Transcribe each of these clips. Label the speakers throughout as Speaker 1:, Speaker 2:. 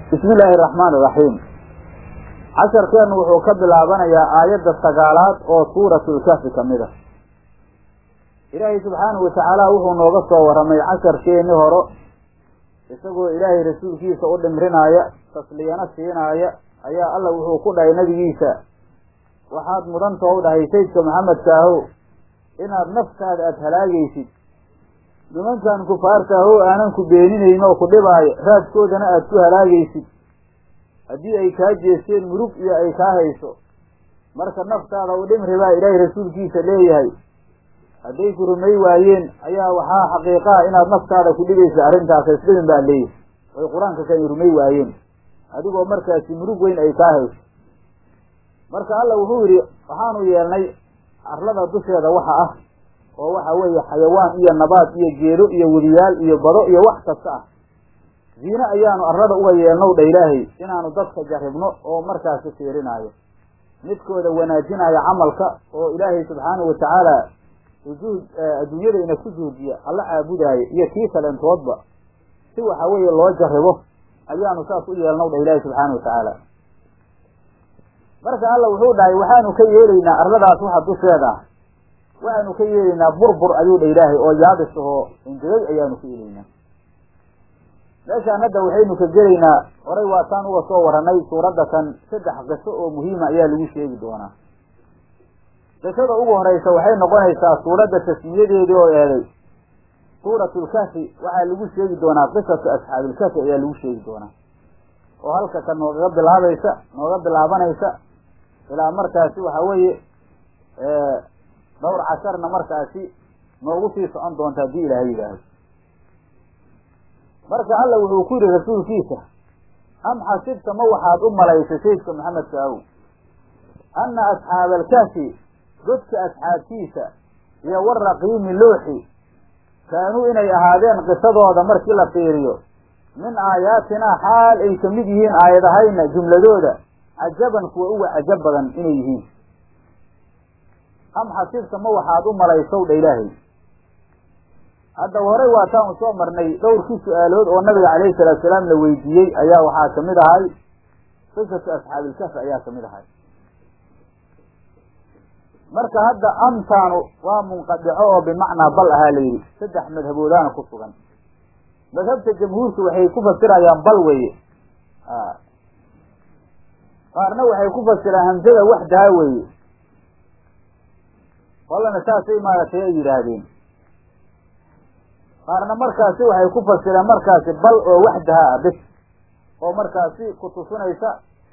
Speaker 1: bismi illaahi araxmaan iraxiim casharkeennu wuxuu ka bilaabanayaa aayadda sagaalaad oo suuratulkahfi ka mid a ilaahay subxaanahu watacaala wuxuu nooga soo warramay casharkeenii horo isagoo ilaahay rasuulkiisa u dhimrinaaya tasliyana siinaaya ayaa alla wuxuu ku dhahay nebigiisa waxaad mudantao u dhahay saydka maxamedkaahow inaad naftaada aada halaagaysid nimankan kufaartaahow aanan ku beeninayn oo ku dhibaayo raadkoodana aada ku halaagaysid haddii ay kaa jeesteen murug iyo ay kaa hayso marka naftaada u dhimri baa ilaahay rasuulkiisa leeyahay hadday ku rumay waayeen ayaa waxaa xaqiiqaa inaad naftaada ku dhibaysa arrintaas isdhimin baa leeyahay way qur-aanka kan rumay waayeen adigoo markaasi murug weyn ay kaa hayso marka alla wuxuu yidhi waxaanu yeelnay arlada dusheeda waxa ah oo waxa weeye xayawaan iyo nabaad iyo geedo iyo wediyaal iyo bado iyo wax kasta ah ziine ayaanu arlada uga yeelnow dha ilaahay inaanu dadka jarribno oo markaasi fiirinaayo midkooda wanaajinaayo camalka oo ilaahay subxaanahu watacaala ujuud adduunyada ina ku juudiya alla caabudaayo iyo kii kalentoodba si waxa weeye loo jarribo ayaanu saas u yeelnow dha ilaahay subxaana watacaala marka alla wuxuu dhahay waxaanu ka yeelaynaa arladaas waxa dusheeda ah waxaanu ka yeelaynaa burbur ayuu dha ilaahay oo yaabis ahoo ingegay ayaanu ka yeelaynaa meeshaan hadda waxaynu ka gelaynaa horay waataan uga soo warranay suuradda kan saddex qiso oo muhiima ayaa lagu sheegi doonaa qisada ugu horeysa waxay noqonaysaa suuradda tasmiyadeedii oo eeday suuratulkafi waxaa lagu sheegi doonaa qisatu asxaabilkafi ayaa lagu sheegi doonaa oo halka kan noogaga bilaabaysa nooga bilaabanaysa ilaa markaasi waxa weeye dhowr casharna markaasi noogu sii socon doonta haddii ilaahay yidhaahdo marka alla wuxuu ku yidhi rasuulkiisa am xasibta ma waxaad u malaysay saydka maxamedka aw anna asxaaba alkahfi godka asxaabtiisa iyo waraqiimi looxi kaanuu inay ahaadeen qisadooda markii la fiiriyo min aayaatinaa xaal ay kamid yihiin aayadahayna jumladooda cajaban kuwa uga cajab badan inay yihiin am xasibta ma waxaad u malaysow dha ilaahay hadda horey waataan u soo marnay dhowrkii su-aalood oo nabiga calayhi salaatu salaam la weydiiyey ayaa waxaa kamid ahay qisatu asxaabilkafi ayaa kamid ahay marka hadda amtaanu waa munqadico oo bimacnaa bal ahaa la yidhi saddex madhaboodaana ku sugan madhabta jamhuurku waxay ku fasirayaan bal weye qaarna waxay ku fasiraan hamsada waxdaha weeye qolana saasay maaragtay ay yidhaahdeen qaarna markaasi waxay ku fasireen markaasi bal oo waxdaha ah bis oo markaasi kutusinaysa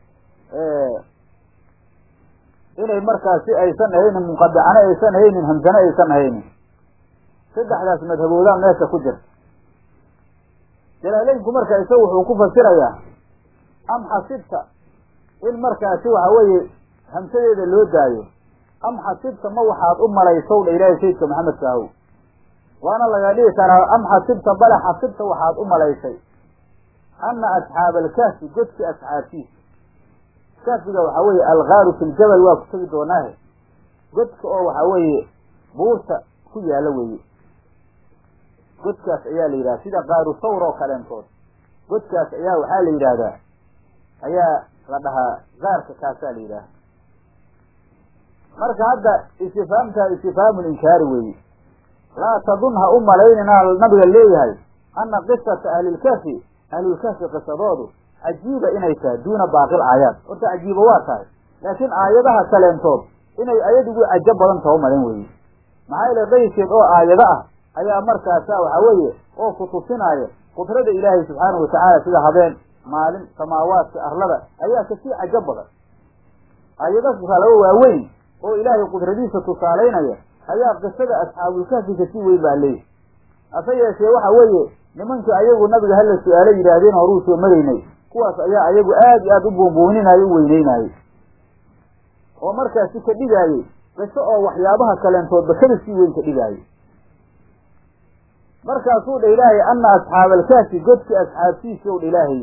Speaker 1: inay markaasi aysan ahaynin munqadicane aysan ahaynin hamsane aysan ahaynin saddexdaas madhaboodaan meesha ku jirta jalaaleynku marka isaga wuxuu ku fasirayaa am xasibta in markaasi waxa weeye hamsadeeda loo daayo am xasibta ma waxaad u malaysow dha ilaahay saydka maxamedka ahow waana laga dhigi karaa am xasibta bale xasibta waxaad u malaysay anna asxaaba alkahfi godki asxaabtiisa kahfiga waxaa weeye algaaru fi ljabal waa ku tegi doonaahe godka oo waxaa weeye buurta ku yaala weeye godkaas ayaa la yidhahda sida qaaru sawr oo kaleentood godkaas ayaa waxaa la yidhaahdaa ayaa la dhahaa gaarka kaasaa la yidhaaha marka hadda istifaamtaa istifhaamul inkaari weeye laa tadun ha u malaynina nabiga leeyahay anna qisata ahlilkafi ahlulkafi qisadoodu cajiiba inay tahay duuna baaqil aayaat horta cajiiba waa tahay laakiin aayadaha kaleentood inay ayadigu cajo badan taha u malayn weeye maxaa yeele qayskeed oo aayado ah ayaa markaasa waxa weeye oo kutusinaaya qudrada ilaahay subxaanahu watacaala sida habeen maalin samaawaadka arlada ayaa kasii cajo badan aayado kalaba waaweyn oo ilaahay qudradiisa tusaalaynaya ayaa qisada asxaabulkahfi kasii weyn baa leeyahy hase yeeshee waxa weeye nimankii ayagu nabiga hala su-aalo yidhaahdeen horuu soo maraynay kuwaas ayaa ayagu aad iyo aada u buunbuuninaayo u weyneynaayo oo markaasi ka dhigaayey qiso oo waxyaabaha kaleentoodba kada sii weyn ka dhigaayay markaasuu dha ilaahay anna asxaaba alkaafi godki asxaabtiisi ow dha ilaahay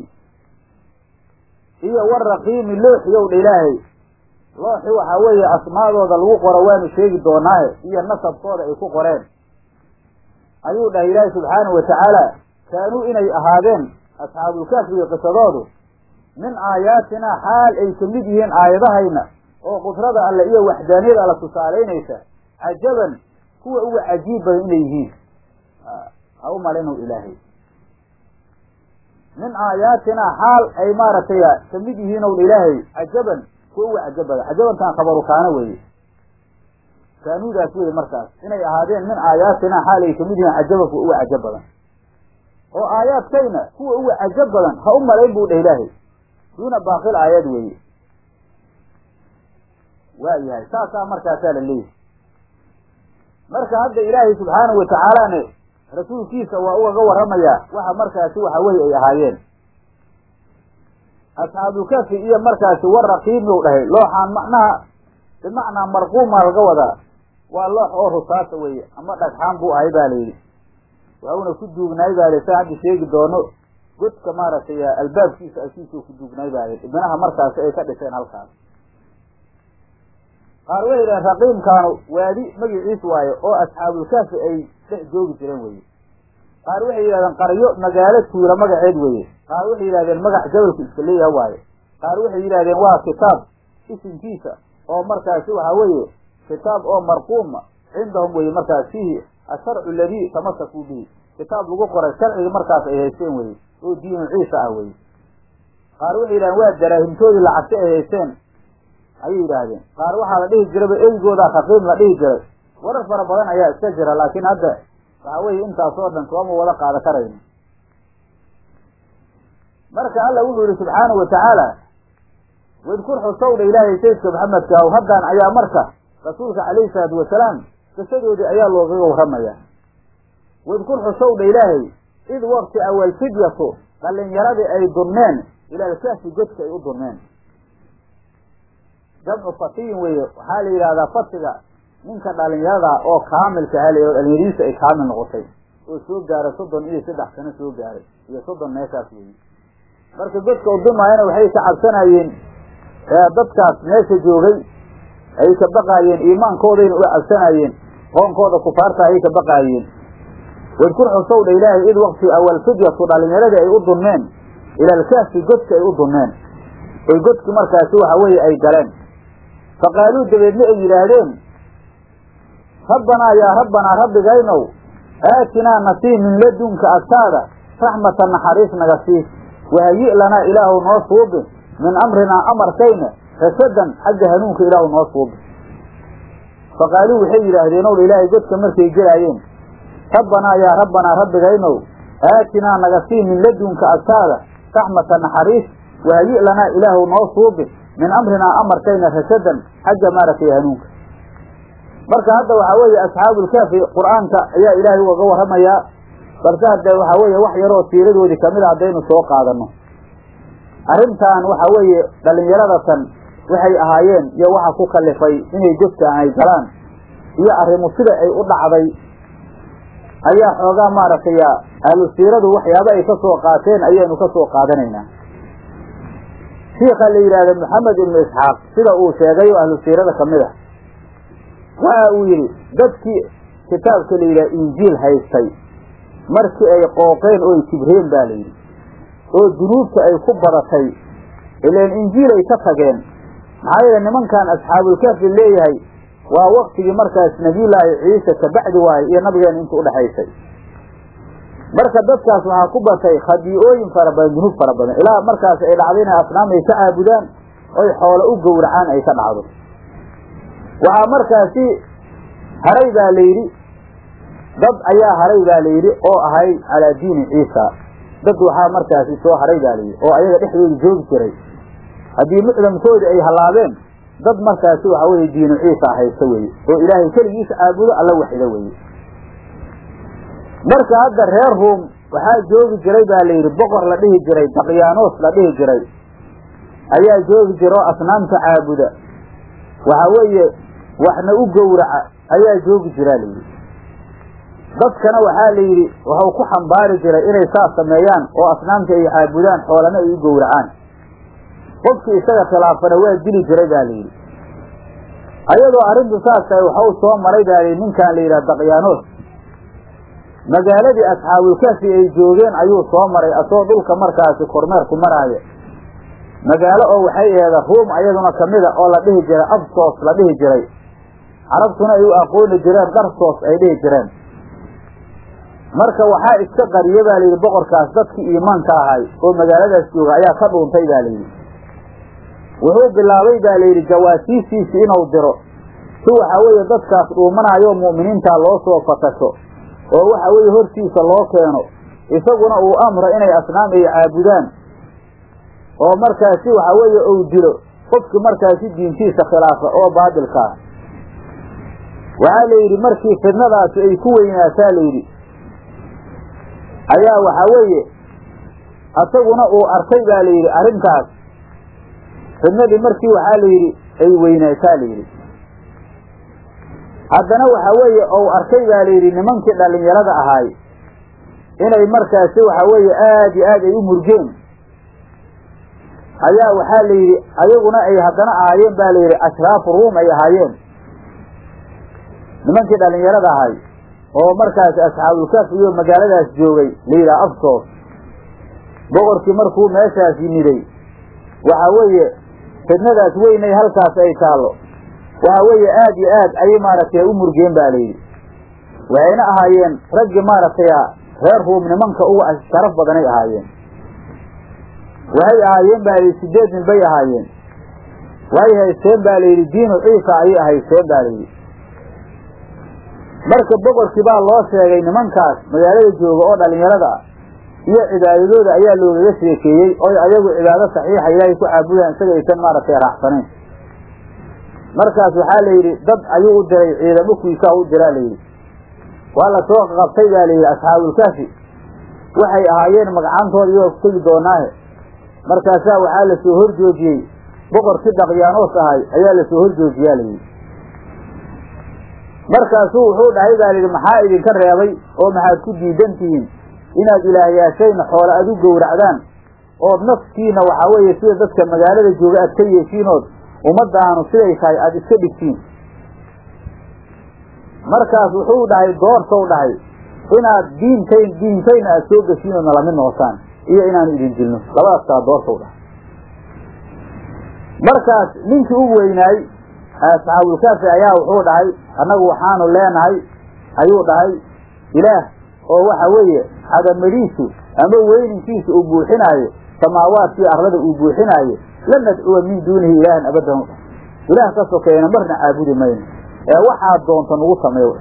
Speaker 1: iyo waraqiimi looxi ow dha ilaahay looxi waxaa weeye asmaadooda lagu qoro waanu sheegi doonaaye iyo nasabkooda ay ku qoreen ayuu dhahay ilaahay subxaanahu watacaala kaanuu inay ahaadeen asxaabulkaafiga qisadoodu min aayaatinaa xaal ay ka mid yihiin aayadahayna oo qudrada alle iyo waxdaaniyada alla tusaalaynaysa cajaban kuwa uga cajiib badan inay yihiin ha u malinow ilaahay min aayaatinaa xaal ay maaragtay ka mid yihiin ow ilaahay cajaban kuwa uga cajab badan cajabantaan khabaru kaana weeye kaanuudaas weye markaas inay ahaadeen min aayaatinaa xaal ay kamid yihiin cajaban kuwa uga cajab badan oo aayaadkayna kuwa uga cajab badan ha u malayn buu dheh ilaahay duuna baaqil aayad weeye waa yahay saasaa markaasaa la leeyahay marka hadda ilaahay subxaanahu watacaalane rasuulkiisa waa ugaga warramayaa waxa markaasi waxa weye ay ahaayeen asxaabulkafi iyo markaasi war raqiimiu dhahay looxaan macnaha bimacnaa marquumaa laga wadaa waa loox oo rusaasa weeye ama dhagxaan buu ahay ba layidhi wauna ku duugnaay baa sa hadda sheegi doono godka maaragtay albaabkiisa asiisuu ku duugnaay baa li ibnaha markaasi ay ka dhiseen halkaas qaar waxay yidhahen raqiimkaanu waadi magiciis waayo oo asxaabulkaafi ay dhex joogi jireen weye qaar waxay yidhahdeen qaryo magaalo tuula magaceed weye qaar waxay yidhahdeen magac jabalku iska leeyaha waaye qaar waxay yidhahdeen waa kitaab isimkiisa oo markaasi waxa weeye kitaab oo marquuma cindahum weye markaas fiihi asharcu aladii tamasakuu bihi kitaab lagu qoray sharcigii markaas ay haysteen weye oo diinu ciisa ah weye qaar waxay yidhahdeen waa daraahimtoodii lacagta ay haysteen ayay yidhaahdeen qaar waxaa la dhihi jiraba eygoodaa raqiim la dhihi jiray warar fara badan ayaa iska jira laakiin hadda waxa weeye intaas oo dhan sooma wada qaada karayno marka alla wuxuu yihi subxaanahu watacaala wadkur xusowdha ilaahay sayidka maxamedka aw haddan ayaa marka rasuulka calayhi salaatu wasalaam qisadoodii ayaa loogaga warramayaa wadkur xusowdha ilaahay id waqti awal fidyatu dhalinyaradii ay dunneen ilaalkaafi godka ay u dunneen jamcu fatiyin weeye waxaa la yidhahdaa fatiga ninka dhalinyarada oo kaamilka ha la dhalinyadiisa ay kaamil noqotay oo soo gaaray soddon iyo saddex sano soo gaaray iyo soddon meeshaas weeye marka godka udumaayana waxay ka cabsanayeen dadkaas meesha joogay ay ka baqaayeen iimaankoodayna u cabsanayeen qoonkooda kufaarta ayay ka baqaayeen wadkur xusowdha ilaahay id waqti awal fidyatu dhalinyaradii ay u dunneen ilaalkaafi godka ay u dunneen oy godki markaasi waxa weeye ay galeen faqaaluu dabeedna ay yidhaahdeen rabbanaa yaa rabbanaa rabbigaynow aatinaa nasii min ladunka agtaada raxmatan naxariis naga sii wahayi lanaa ilaahu noo suubi min amrinaa amarkayna rasadan xagga hanuunka ilaahu noo suubi faqaaluu waxay yidhaahdeen ow ilaahay godka markay gelaayeen rabbanaa yaa rabbanaa rabbigaynow aatinaa naga sii min ladunka agtaada raxmata naxariis wahayi lanaa ilaahu noo suubi min amrinaa amarkayna rasadan xagga maaragtay hanuunka marka hadda waxaa weeye asxaabulkaafi qur-aanka ayaa ilaahay ugaga warramayaa balse hadde waxaa weeye wax yaroo siiradoodii kamid a haddaynu soo qaadano arrintan waxa weeye dhalinyaradatan waxay ahaayeen iyo waxa ku kalifay inay godkaan ay galaan iyo arrimu sida ay u dhacday ayaa xoogaa maaragtay ahlu siiradu waxyaaba ay ka soo qaateen ayaynu ka soo qaadanaynaa shiika la yidhaahda maxamed ibnu isxaaq sida uu sheegay oo ahlu siirada kamid ah waxa uu yidhi dadkii kitaabka la yidhaha injiil haystay markii ay qooqeen oo ay kibreen ba la yidhi oo dunuubta ay ku badatay ilaan injiil ay ka tageen maxaa yeele nimankan asxaabulkaafi leeyahay waa waktigii markaas nabiyullaahi ciise kabacdi waaye iyo nabigeena inta udhexaysay marka dadkaas waxaa ku batay khadii'ooyin fara badan dunuub fara badan ilaa markaas ay dhacdo inay asnaam ay ka caabudaan oy xoolo u gowracaan ay ka dhacdo waxaa markaasi haray baa la yidhi dad ayaa haray baa la yidhi oo ahay calaa diini ciisa dad waxaa markaasi soo haray baa la yidhi oo ayaga dhexdooda joogi jiray haddii mucdamkoodi ay hallaabeen dad markaasi waxa weye diinu ciisa haysta weye oo ilaahay keligiisa caabudo alla waxida weye marka hadda reer ruom waxaa joogi jiray baa la yidhi boqor la dhihi jiray daqyaanos la dhihi jiray ayaa joogi jira oo asnaamta caabuda waxa weeye waxna u gowraca ayaa joogi jiraa la yidhi dadkana waxaa la yidhi waxau ku xambaari jiray inay saas sameeyaan oo asnaamta ay caabudaan xoolana ay u gowracaan qofkii isaga khilaafana waa dili jiray baa la yidhi ayadoo arrintu saas tahay waxau soo maray baa layidhi ninkaan la yidhaha daqyaanos magaaladii asxaabulkaafi ay joogeen ayuu soo maray asagoo dhulka markaasi kormeerku maraaya magaalo oo waxay aheeda ruum ayaduna kamida oo la dhihi jiray absos la dhihi jiray carabtuna ay u aqooni jireen darsos ay dhihi jireen marka waxaa iska qariye baa layidhi boqorkaas dadkii iimaanka ahay oo magaaladaas jooga ayaa ka dhuuntay baa layidhi wuxuu bilaabay baa layidhi jawaasiistiisi inuu diro si waxa weeye dadkaas dhuumanaayo mu'miniinta loo soo fatasho oo waxa weeye hortiisa loo keeno isaguna uu amro inay asnaam ay caabudaan oo markaasi waxa weeye uu dilo qofki markaasi diintiisa khilaafa oo baadilkaa waxaa la yidhi markii fidnadaasi ay ku weynaataa layidhi ayaa waxa weeye asaguna uu arkay baa layidhi arrintaas fidnadii markii waxaa la yidhi ay weynaataa layidhi haddana waxa weeye ou arkay baa layidhi nimankii dhallinyarada ahaay inay markaasi waxa weeye aad iyo aad ay u murgeen ayaa waxaa la yidhi ayaguna ay haddana ahaayeen ba layidhi ashraafu ruum ay ahaayeen nimankii dhallinyarada ahay oo markaasi asxaabulkaf iyo magaaladaas joogay la yidhaha afsoos boqorkii markuu meeshaas yimiday waxa weeye fidnadaas weynay halkaas ay taallo waxa weeye aad iyo aad ayay maaragtay u murgeen ba layidhi waxayna ahaayeen raggii maaragtay reer ruum nimanka uga sharaf badanay ahaayeen waxay ahaayeen ba layidhi sideed nin bay ahaayeen way haysteen ba layidhi diinu ciisa ayay haysteen ba layidhi marka boqorkii baa loo sheegay nimankaas magaalada jooga oo dhallinyarada ah iyo cibaadadooda ayaa loogaga sheekeeyey oy ayagu cibaado saxiixa ilaahay ku caabudaan isaga aysan maaragtay raaxsanayn markaas waxaa la yidhi dad ayuu u diray ciidamo kuisaa u diraa layidhi waa la soo qabtay baa layidhi asxaabulkaafi waxay ahaayeen magacantooda iyagoo ku tegi doonaahe markaasaa waxaa lasoo horjoojiyey boqorkii dhaqyaanoos ahay ayaa lasoo horjoojiyaa layidhi markaasuu wuxuu dhahay baa layidhi maxaa idinka reebay oo maxaad ku diidan tihiin inaad ilaahyaashayna xoole aad u gowracdaan ood naftiina waxaa weeye sida dadka magaalada jooga aad ka yeeshiinood ummadaanu siday tahay aada iska dhigtiin markaas wuxuu dhahay doortow dhahay inaad diintayn diintayna aada soo geshiin oodna lamid noqotaan iyo inaanu idin dilno labadaas kala doortow dhahay markaas ninkii u weynaay asxaabulkaafi ayaa wuxuu dhahay annagu waxaanu leenahay ayuu dhahay ilaah oo waxa weeye cadamadiisu ama weyninkiisa uu buuxinaayo samaawaadkii arlada uu buuxinaayo lan nadcuwa min duunihi ilaahan abadan ilaah ka sokeeyana marna caabudi mayno ee waxaad doonto nagu sameeyo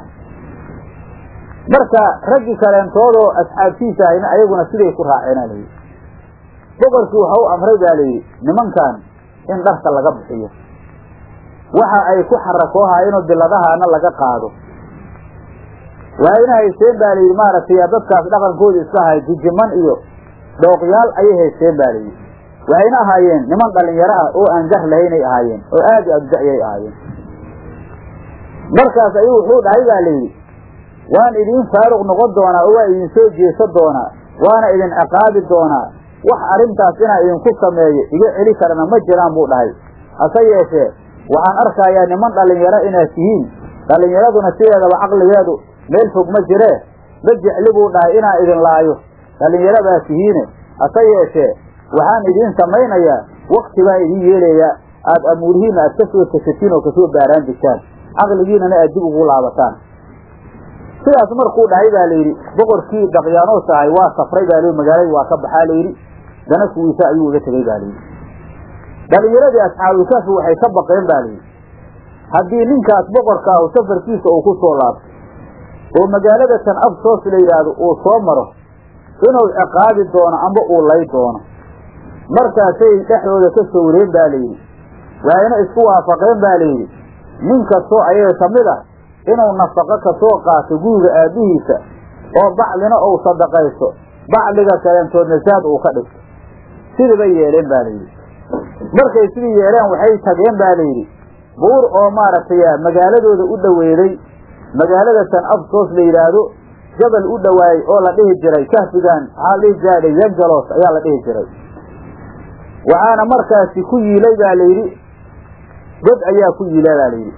Speaker 1: marka raggii kaleentoodoo asxaabtiisa ahayna ayaguna siday ku raaceena layidhi boqorkii waxa u amray baa layidhi nimankan in dharka laga bixiyo waxa ay ku xarakoohaayeenoo biladahaana laga qaado waayna haysteen baa layidhi maaragtay dadkaas dhaqankooda iska ahay jijiman iyo dhooqyaal ayay haysteen ba layidhi waxayna ahaayeen niman dhalinyaro ah oo aan gar lahaynay ahaayeen oo aad i adja'yay ahaayeen markaas ayuu wuxuu dhahay baa layidhi waan idiin faaruq noqon doonaa oo waa idin soo jeesa doonaa waana idin ciqaabi doonaa wax arrintaas inaan idinku sameeyo iga celi karana ma jiraan buu dhahay hase yeeshee waxaan arkayaa niman dhalinyaro inaad tihiin dhalinyaraduna sideedaba caqligeedu meel fog ma jiree ma jecli buu dhahay inaan idin laayo dhalinyaro baa tihiine hase yeeshee waxaan idiin samaynayaa wakti baa idiin yeelayaa aada amuurihiina aad ka soo tesatiin oo kasoo baaraan degtaan caqligiinana aad dib ugu laabataan sidaas markuu dhahay baa layidhi boqorkii daqyaanoos ahay waa safray baa layidhi magaalada waa ka baxaa layidhi dana kuwiisa ayuu uga tegey baa layidhi dhalinyaradii asxaabulkaafi waxay ka baqeen ba layidhi haddii ninkaas boqorka ahu safarkiisa uu ku soo laabto oo magaalada tan absoos la yidhaahdo uu soo maro inuu ciqaabi doono amba uu lay doono markaasay dhexdooda ka sawreen ba layidhi waxayna isku waafaqeen ba layidhi nin kastoo ayaga ka mid ah inuu nafaqo kasoo qaato guriga aabbihiisa oo baclina uu sadaqaysto bacliga kaleentoodna saad uu ka dhigto sidii bay yeeleen ba layidhi markay sidii yeeleen waxay tageen ba layidhi buur oo maaragtay magaaladooda u dhoweeday magaalada tan absoos la yidhaahdo jabal u dhowaayey oo la dhihi jiray kahfigan waxaa la dhihi jiray yangalos ayaa la dhihi jiray waxaana markaasi ku yiilay ba layidhi god ayaa ku yiila ba layidhi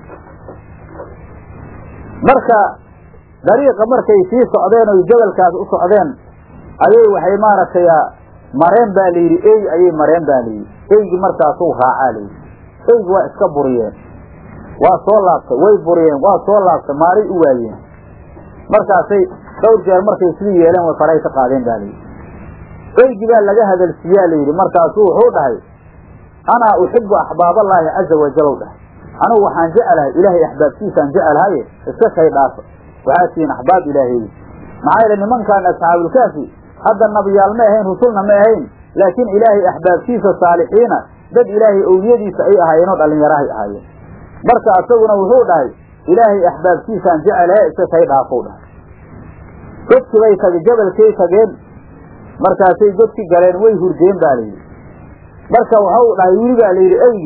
Speaker 1: marka dariiqa markay sii socdeen oy jabalkaas u socdeen ayay waxay maaragtay mareen baa la yidhi ey ayay mareen baa layidhi eygi markaasuu raacaa layidhi eygi waa iska buriyeen waa soo laabtay way buriyeen waa soo laabtay maaray u waayeen markaasay dhowr jeer markay sidii yeeleen way faray ka qaadeen baa layidhi eygi baa laga hadalsiiyaa layidhi markaasuu wuxuu dhahay anaa uxibu axbaaballaahi caza wajalow dhahay anigu waxaan jecelahay ilaahay axbaabtiisaan jecelahaye iska kay dhaafa waxaa tihiin axbaab ilaaheey maxaa yeele nimankaan asxaabulkaafi hadda nabiyaal ma ahayn rusulna ma ahayn laakiin ilaahay axbaabtiisa saalixiina dad ilaahay owliyadiisa ay ahaayeenoo dhallinyarahay ahaayeen marka asaguna wuxuu dhahay ilaahay axbaabtiisaan jecelahe iska kay dhaafow dhahay godki bay tage jabalkay tageen markaasay godki galeen way hurdeen baa layidhi marka waxau dhahay wili baa layidhi eygi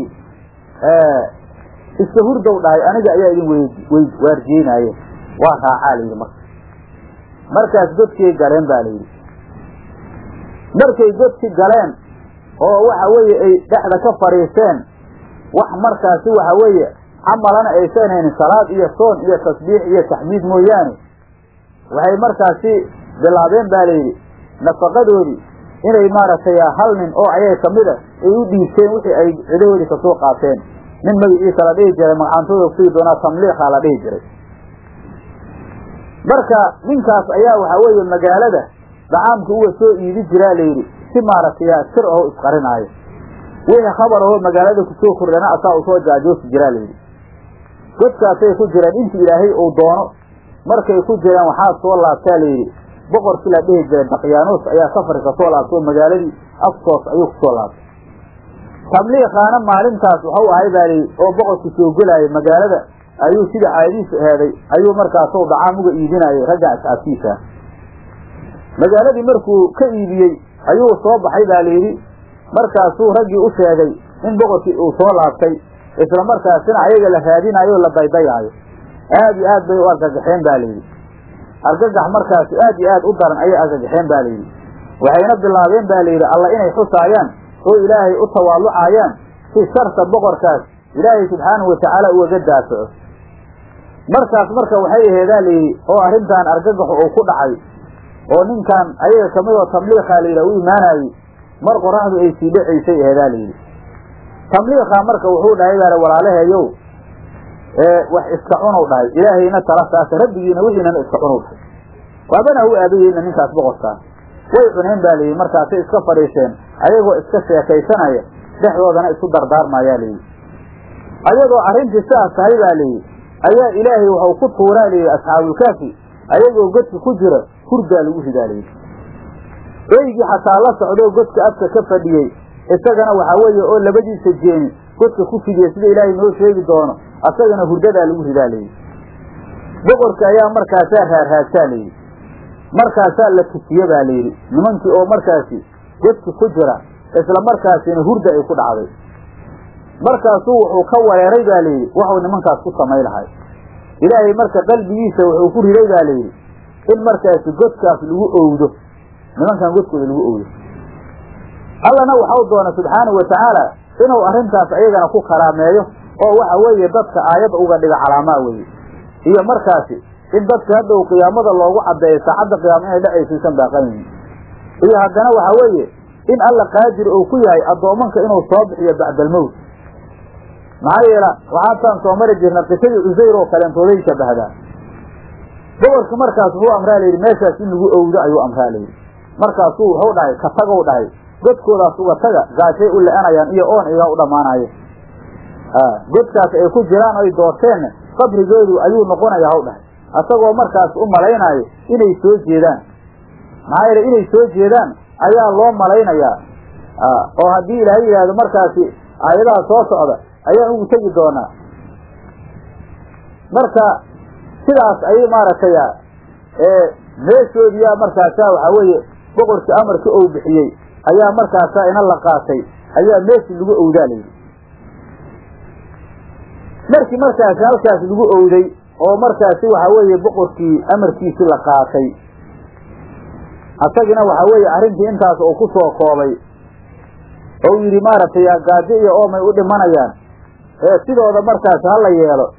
Speaker 1: iska hurdow dhahay aniga ayaa idin w waarjeenaaye waa raacaa layidhi marka markaas godkay galeen ba layidhi markay godki galeen oo waxa weeye ay dhexda ka fadhiisteen wax markaasi waxa weeye camalana aysan haynin salaad iyo soon iyo tasbiix iyo taxmiid mooyaane waxay markaasi bilaabeen ba layidhi nafaqadoodii inay maaragtay hal nin oo ayaga kamid a ay u dhiibteen wixii ay cidahoodii kasoo qaateen nin magaciisa la dhihi jiray magacantooda kusii doonaa tamliiqa la dhihi jiray marka ninkaas ayaa waxaa weeye magaalada dacaamka uga soo iidi jiraa layidhi si maaragtay sir aho isqarinaayo wixii khabar ahoo magaalada kusoo kordhana asaa usoo jaajoosi jiraa layidhi godkaasay ku jireen intii ilaahay uu doono markay ku jireen waxaa soo laabtaa layidhi boqorkii la dhihi jiray dakyaanoos ayaa safari ka soo laabtay oo magaaladii aftoos ayuu kusoo laabtay tabliiqaana maalintaas waxau ahay baa layidhi oo boqorku soo gelaayay magaalada ayuu sida caadiis eheeday ayuu markaasoo dacaam uga iibinayay ragga asxaabtiisa magaaladii markuu ka iibiyey ayuu soo baxay baa layidhi markaasuu raggii u sheegay in boqorkii uu soo laabtay isla markaasina ayaga la raadinayo o la daydayaayo aad iyo aad bay u argagaxeen ba layidhi argagax markaasi aad iyo aad u daran ayay argagaxeen ba layidhi waxayna bilaabeen ba layidhi alla inay xusaayaan oo ilaahay u tawaalucayaan si sharta boqorkaas ilaahay subxaanahu watacaala ugaga daafaco markaas marka waxay aheedaa layidhi oo arrintan argagaxu uu ku dhacay oo ninkan ayaga kamid oo tamliiqa layidhi u imaanayey mar qoraxdu ay sii dhacaysay aheedaa layidhi tamliiqa marka wuxuu dhahay baale walaalaheeyow wax iska cunow dhahay ilaahayna tala saasa rabbigiina wixiinana iska cunow dhahay waabana u aabayeyna ninkaas boqorkaas way cuneen ba layidhi markaasay iska fadhiiseen ayagoo iska sheekaysanaya dhexdoodana isu dardaarmayaa layidhi ayagoo arrintii sidaas tahay baa layidhi ayaa ilaahay waxau ku tuuraa layidhi asxaabulkaafi ayagoo godka ku jira hurdaa lagu ridaa layidhi eygii xataa la socdoo godka afka ka fadhiyey isagana waxaa weeye oo labadiisa jeeni godka ku fidiya sida ilaahay noo sheegi doono asagana hurdadaa lagu ridaa layidhi boqorka ayaa markaasaa raarraadsaa layidhi markaasaa la tusiye baa layidhi nimankii oo markaasi godki ku jira isla markaasina hurda ay ku dhacday markaasuu wuxuu ka wareeray ba layidhi waxuu nimankaas ku samay lahay ilaahay marka qalbigiisa wuxuu ku riday ba layidhi in markaasi godkaas lagu owdo nimankan godkooda lagu owdo allana waxau doona subxaanahu watacaala inuu arrintaas ayagana ku karaameeyo oo waxa weeye dadka aayadda uga dhiga calaamaa weye iyo markaasi in dadka hadhow qiyaamada loogu caddeeyo saacadda qiyaama inay dhacaysiisan baaqanyihin iyo haddana waxa weeye in alla qaadir uu ku yahay addoomanka inuu soo bixiyo bacdalmowt maxaa yeela waxaataan soo mari jirna qisadii cusayr oo kaleentooday shabahdaa boqorka markaas wuxuu amraa layidhi meeshaas in lagu owdo ayuu amraa layidhi markaasuu wuxuu dhahay ka tagow dhahay godkoodaas uga taga gaashay u le-anayaan iyo oon igaa u dhammaanayo godkaas ay ku jiraan oy doorteenna qabrigoodu ayuu noqonaya haw dhahay asagoo markaas u malaynaayo inay soo jeedaan maxaa yeele inay soo jeedaan ayaa loo malaynayaa oo haddii ilaahay yidhaahdo markaasi aayadaha soo socda ayaan ugu tegi doonaa marka sidaas ayay maaragtay meeshoodiyaa markaasa waxaa weeye boqorkii amarka ou bixiyey ayaa markaasa ina la qaatay ayaa meeshii lagu owdaa layidhi markii markaasi halkaas lagu owday oo markaasi waxaa weeye boqorkii amarkiisii la qaatay asagina waxaa weeye arrintii intaas uu ku soo koobay ou yidhi maaragtay gaajo iyo oomay u dhimanayaan ee sidooda markaas ha la yeelo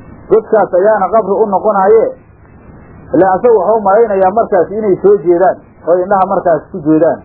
Speaker 1: godkaas ayaana qabri u noqonaaye ile asagu waxau malaynayaa markaas inay soo jeedaan oy indhaha markaas ku jeedaan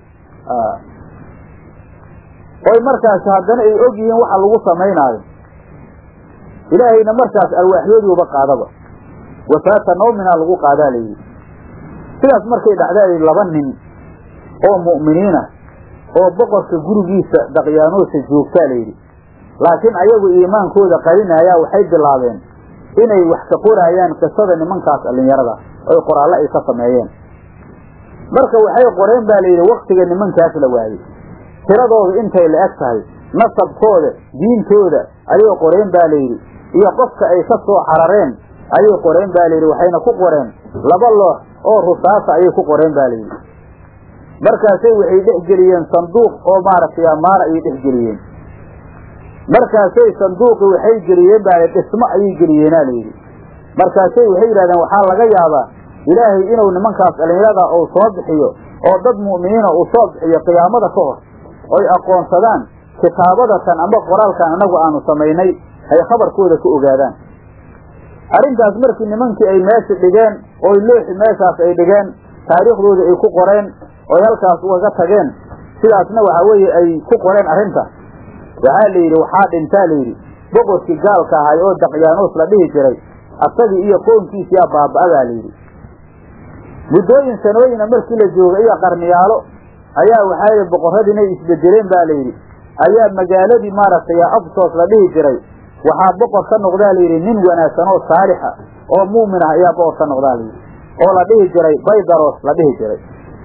Speaker 1: oy markaas haddana ay og yihiin waxa lagu samaynaayo ilaahayna markaas alwaaxyooduuba qaadaba wafaata nawminaa lagu qaadaa layidhi sidaas markay dhacdaa layidhi laba nin oo mu'miniina oo boqorka gurigiisa daqyaanoosa joogtaa layidhi laakiin ayagu iimaankooda qarinaayaa waxay bilaabeen inay wax ka qoraayaan qisada nimankaas dhallinyarada oy qoraallo ay ka sameeyeen marka waxay qoreen baa layidhi waktiga nimankaas la waayey tiradooda intay la eg tahay nasabkooda diintooda ayay qoreen baa layidhi iyo qofka ay ka soo carareen ayay qoreen baa layidhi waxayna ku qoreen laba loox oo rusaasa ayay ku qoreen ba layidhi markaasay waxay dhex geliyeen sanduuq oo maaragtay amaara ayay dhex geliyeen markaasay sanduuqi waxay geliyeen baa dhismo ayay geliyeena layidhi markaasay waxay yidhahdeen waxaa laga yaabaa ilaahay inuu nimankaas dhallinyarada uu soo bixiyo oo dad mu'miniina uu soo bixiyo qiyaamada ka hor oy aqoonsadaan kitaabadatan amba qoraalkan annagu aanu samaynay ay khabarkooda ka ogaadaan arrintaas markii nimankii ay meesha dhigeen oy looxi meeshaas ay dhigeen taariikhdooda ay ku qoreen oy halkaas ugaga tageen sidaasna waxaa weeye ay ku qoreen arrinta waxaa la yidhi waxaa dhintaa layidhi boqorkii gaalka ahay oo daqyaanuus la dhihi jiray asagii iyo qoonkiisiyaa baaba'adaa layidhi muddooyin sanooyina markii la joogay iyo qarniyaalo ayaa waxaa yidhi boqorradii inay isbedeleen ba layidhi ayaa magaaladii maaragtay absos la dhihi jiray waxaa boqor ka noqdaa layidhi nin wanaagsan oo saalixa oo muumin ah ayaa boqor ka noqdaa layidhi oo la dhihi jiray baydaros la dhihi jiray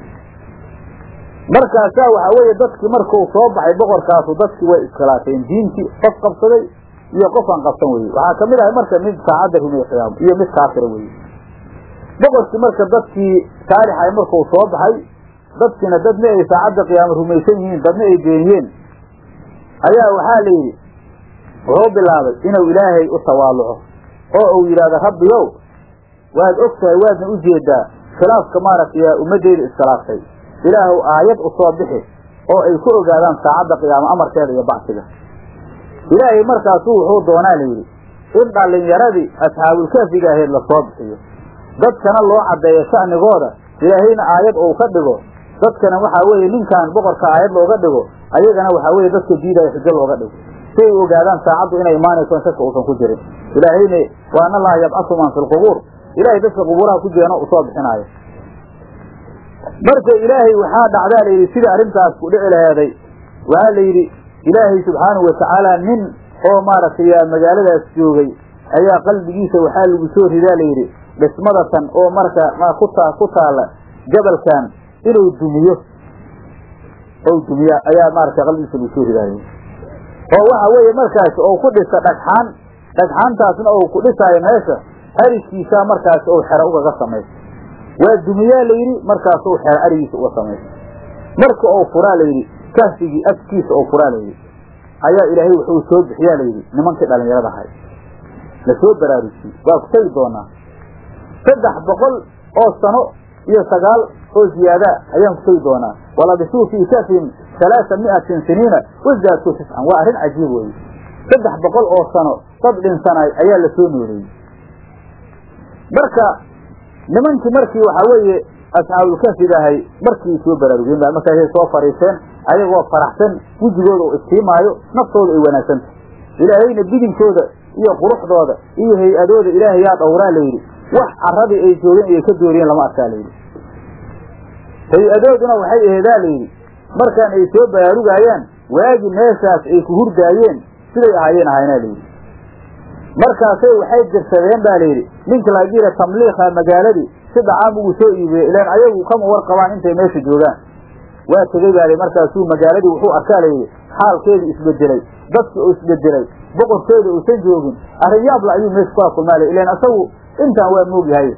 Speaker 1: markaasaa waxaa weeye dadkii markuu soo baxay boqorkaasu dadkii way iskhilaafeen diintii qof qabsaday iyo qof aan qabsan weye waxaa kamid ahay marka mid saacadda rumeeye qiyaamo iyo mid kaafira weye boqorkii marka dadkii saalixay markuu soo baxay dadkiina dadna ay saacadda qiyaamo rumaysan yihiin dadna ay beeniyeen ayaa waxaa la yidhi wuxuu bilaabay inuu ilaahay u tawaaluco oo uu yidhahdo rabbiyow waad og tahay waadna u jeedaa khilaafka maaragtay ummaddeeda iskhilaaftay ilaahuw aayad u soo bixi oo ay ku ogaadaan saacadda qiyaamo amarkeeda iyo bacsiga ilaahay markaasu wuxuu doonaa layidhi in dhallinyaradii asxaabulkaafiga ahayd lasoo bixiyo dadkana loo caddeeyo sha'nigooda ilaahayna aayad uu ka dhigo dadkana waxaa weeye ninkan boqorka aayad looga dhigo ayagana waxaa weeye dadka diidaya xujo looga dhigo si ay ogaadaan saacaddu inay imaanayso in shaka uusan ku jirin ilaahayne waana allaha yabcasu man fi lqubuur ilahay dadka qubuuraha ku jirana uu soo bixinaayo marka ilaahay waxaa dhacdaa layidhi sidai arrintaas ku dhici laheeday waxaa la yidhi ilaahay subxaanahu watacaala nin oo maaragtay magaaladaas joogay ayaa qalbigiisa waxaa lagu soo ridaa layidhi dhismadatan oo marka kuta ku taala jabalkan inuu dumiyo ou dumiya ayaa maaragtay qalbigiisa lagu soo ridaay oo waxa weeye markaas oo ku dhisa dhagxaan dhagxaantaasna ou ku dhisaayo meesha ariskiisaa markaas ou xero ugaga samaysa waa dumiyaa layidhi markaasuu xero arigiisa uga samaysa marka ou furaa layidhi kahfigii afkiisa oo furaa layidhi ayaa ilaahay wuxuu soo bixiyaa layidhi nimankii dhallinyarada ahay lasoo baraarujiyey waa ku tegi doonaa saddex boqol oo sano iyo sagaal oo ziyaadaa ayaan ku tegi doonaa walabisuu fii kafihim halaaa mi'atin siniina wazaadku tiscan waa arrin cajiib weeye saddex boqol oo sano dad dhinsanay ayaa la soo nooleeyey marka nimankii markii waxaa weeye asxaabulkafig ahay markii soo baraarugeen ba markaasay soo fariiseen ayagoo faraxsan wejigooda oo iftiimaayo naftooda ay wanaagsantahy ilaahayna bidinkooda iyo quruxdooda iyo hay-adooda ilaahay yaa dhowraa layidhi wax carradii ay joogeen ayay ka dooriyeen lama arkaa layidhi hay-adooduna waxay aheedaa layidhi markaan ay soo baraarugaayaan waagi meeshaas ay ku hurdaayeen siday ahaayeen ahaynaa layidhi markaasay waxay dirsadeen ba layidhi ninka lagira tamliikha magaaladii si dhacaam ugu soo iibiyey ilaan ayagu kama war qabaan intay meesha joogaan waa tegey baa markaasuu magaaladii wuxuu arkaa layidhi xaalkeedii isbedelay dadki uu isbedelay boqorkeeda uusan joogin arrin yaabla ayuu meesha kula kulmaala ilaan isagu intaan waa moogyahay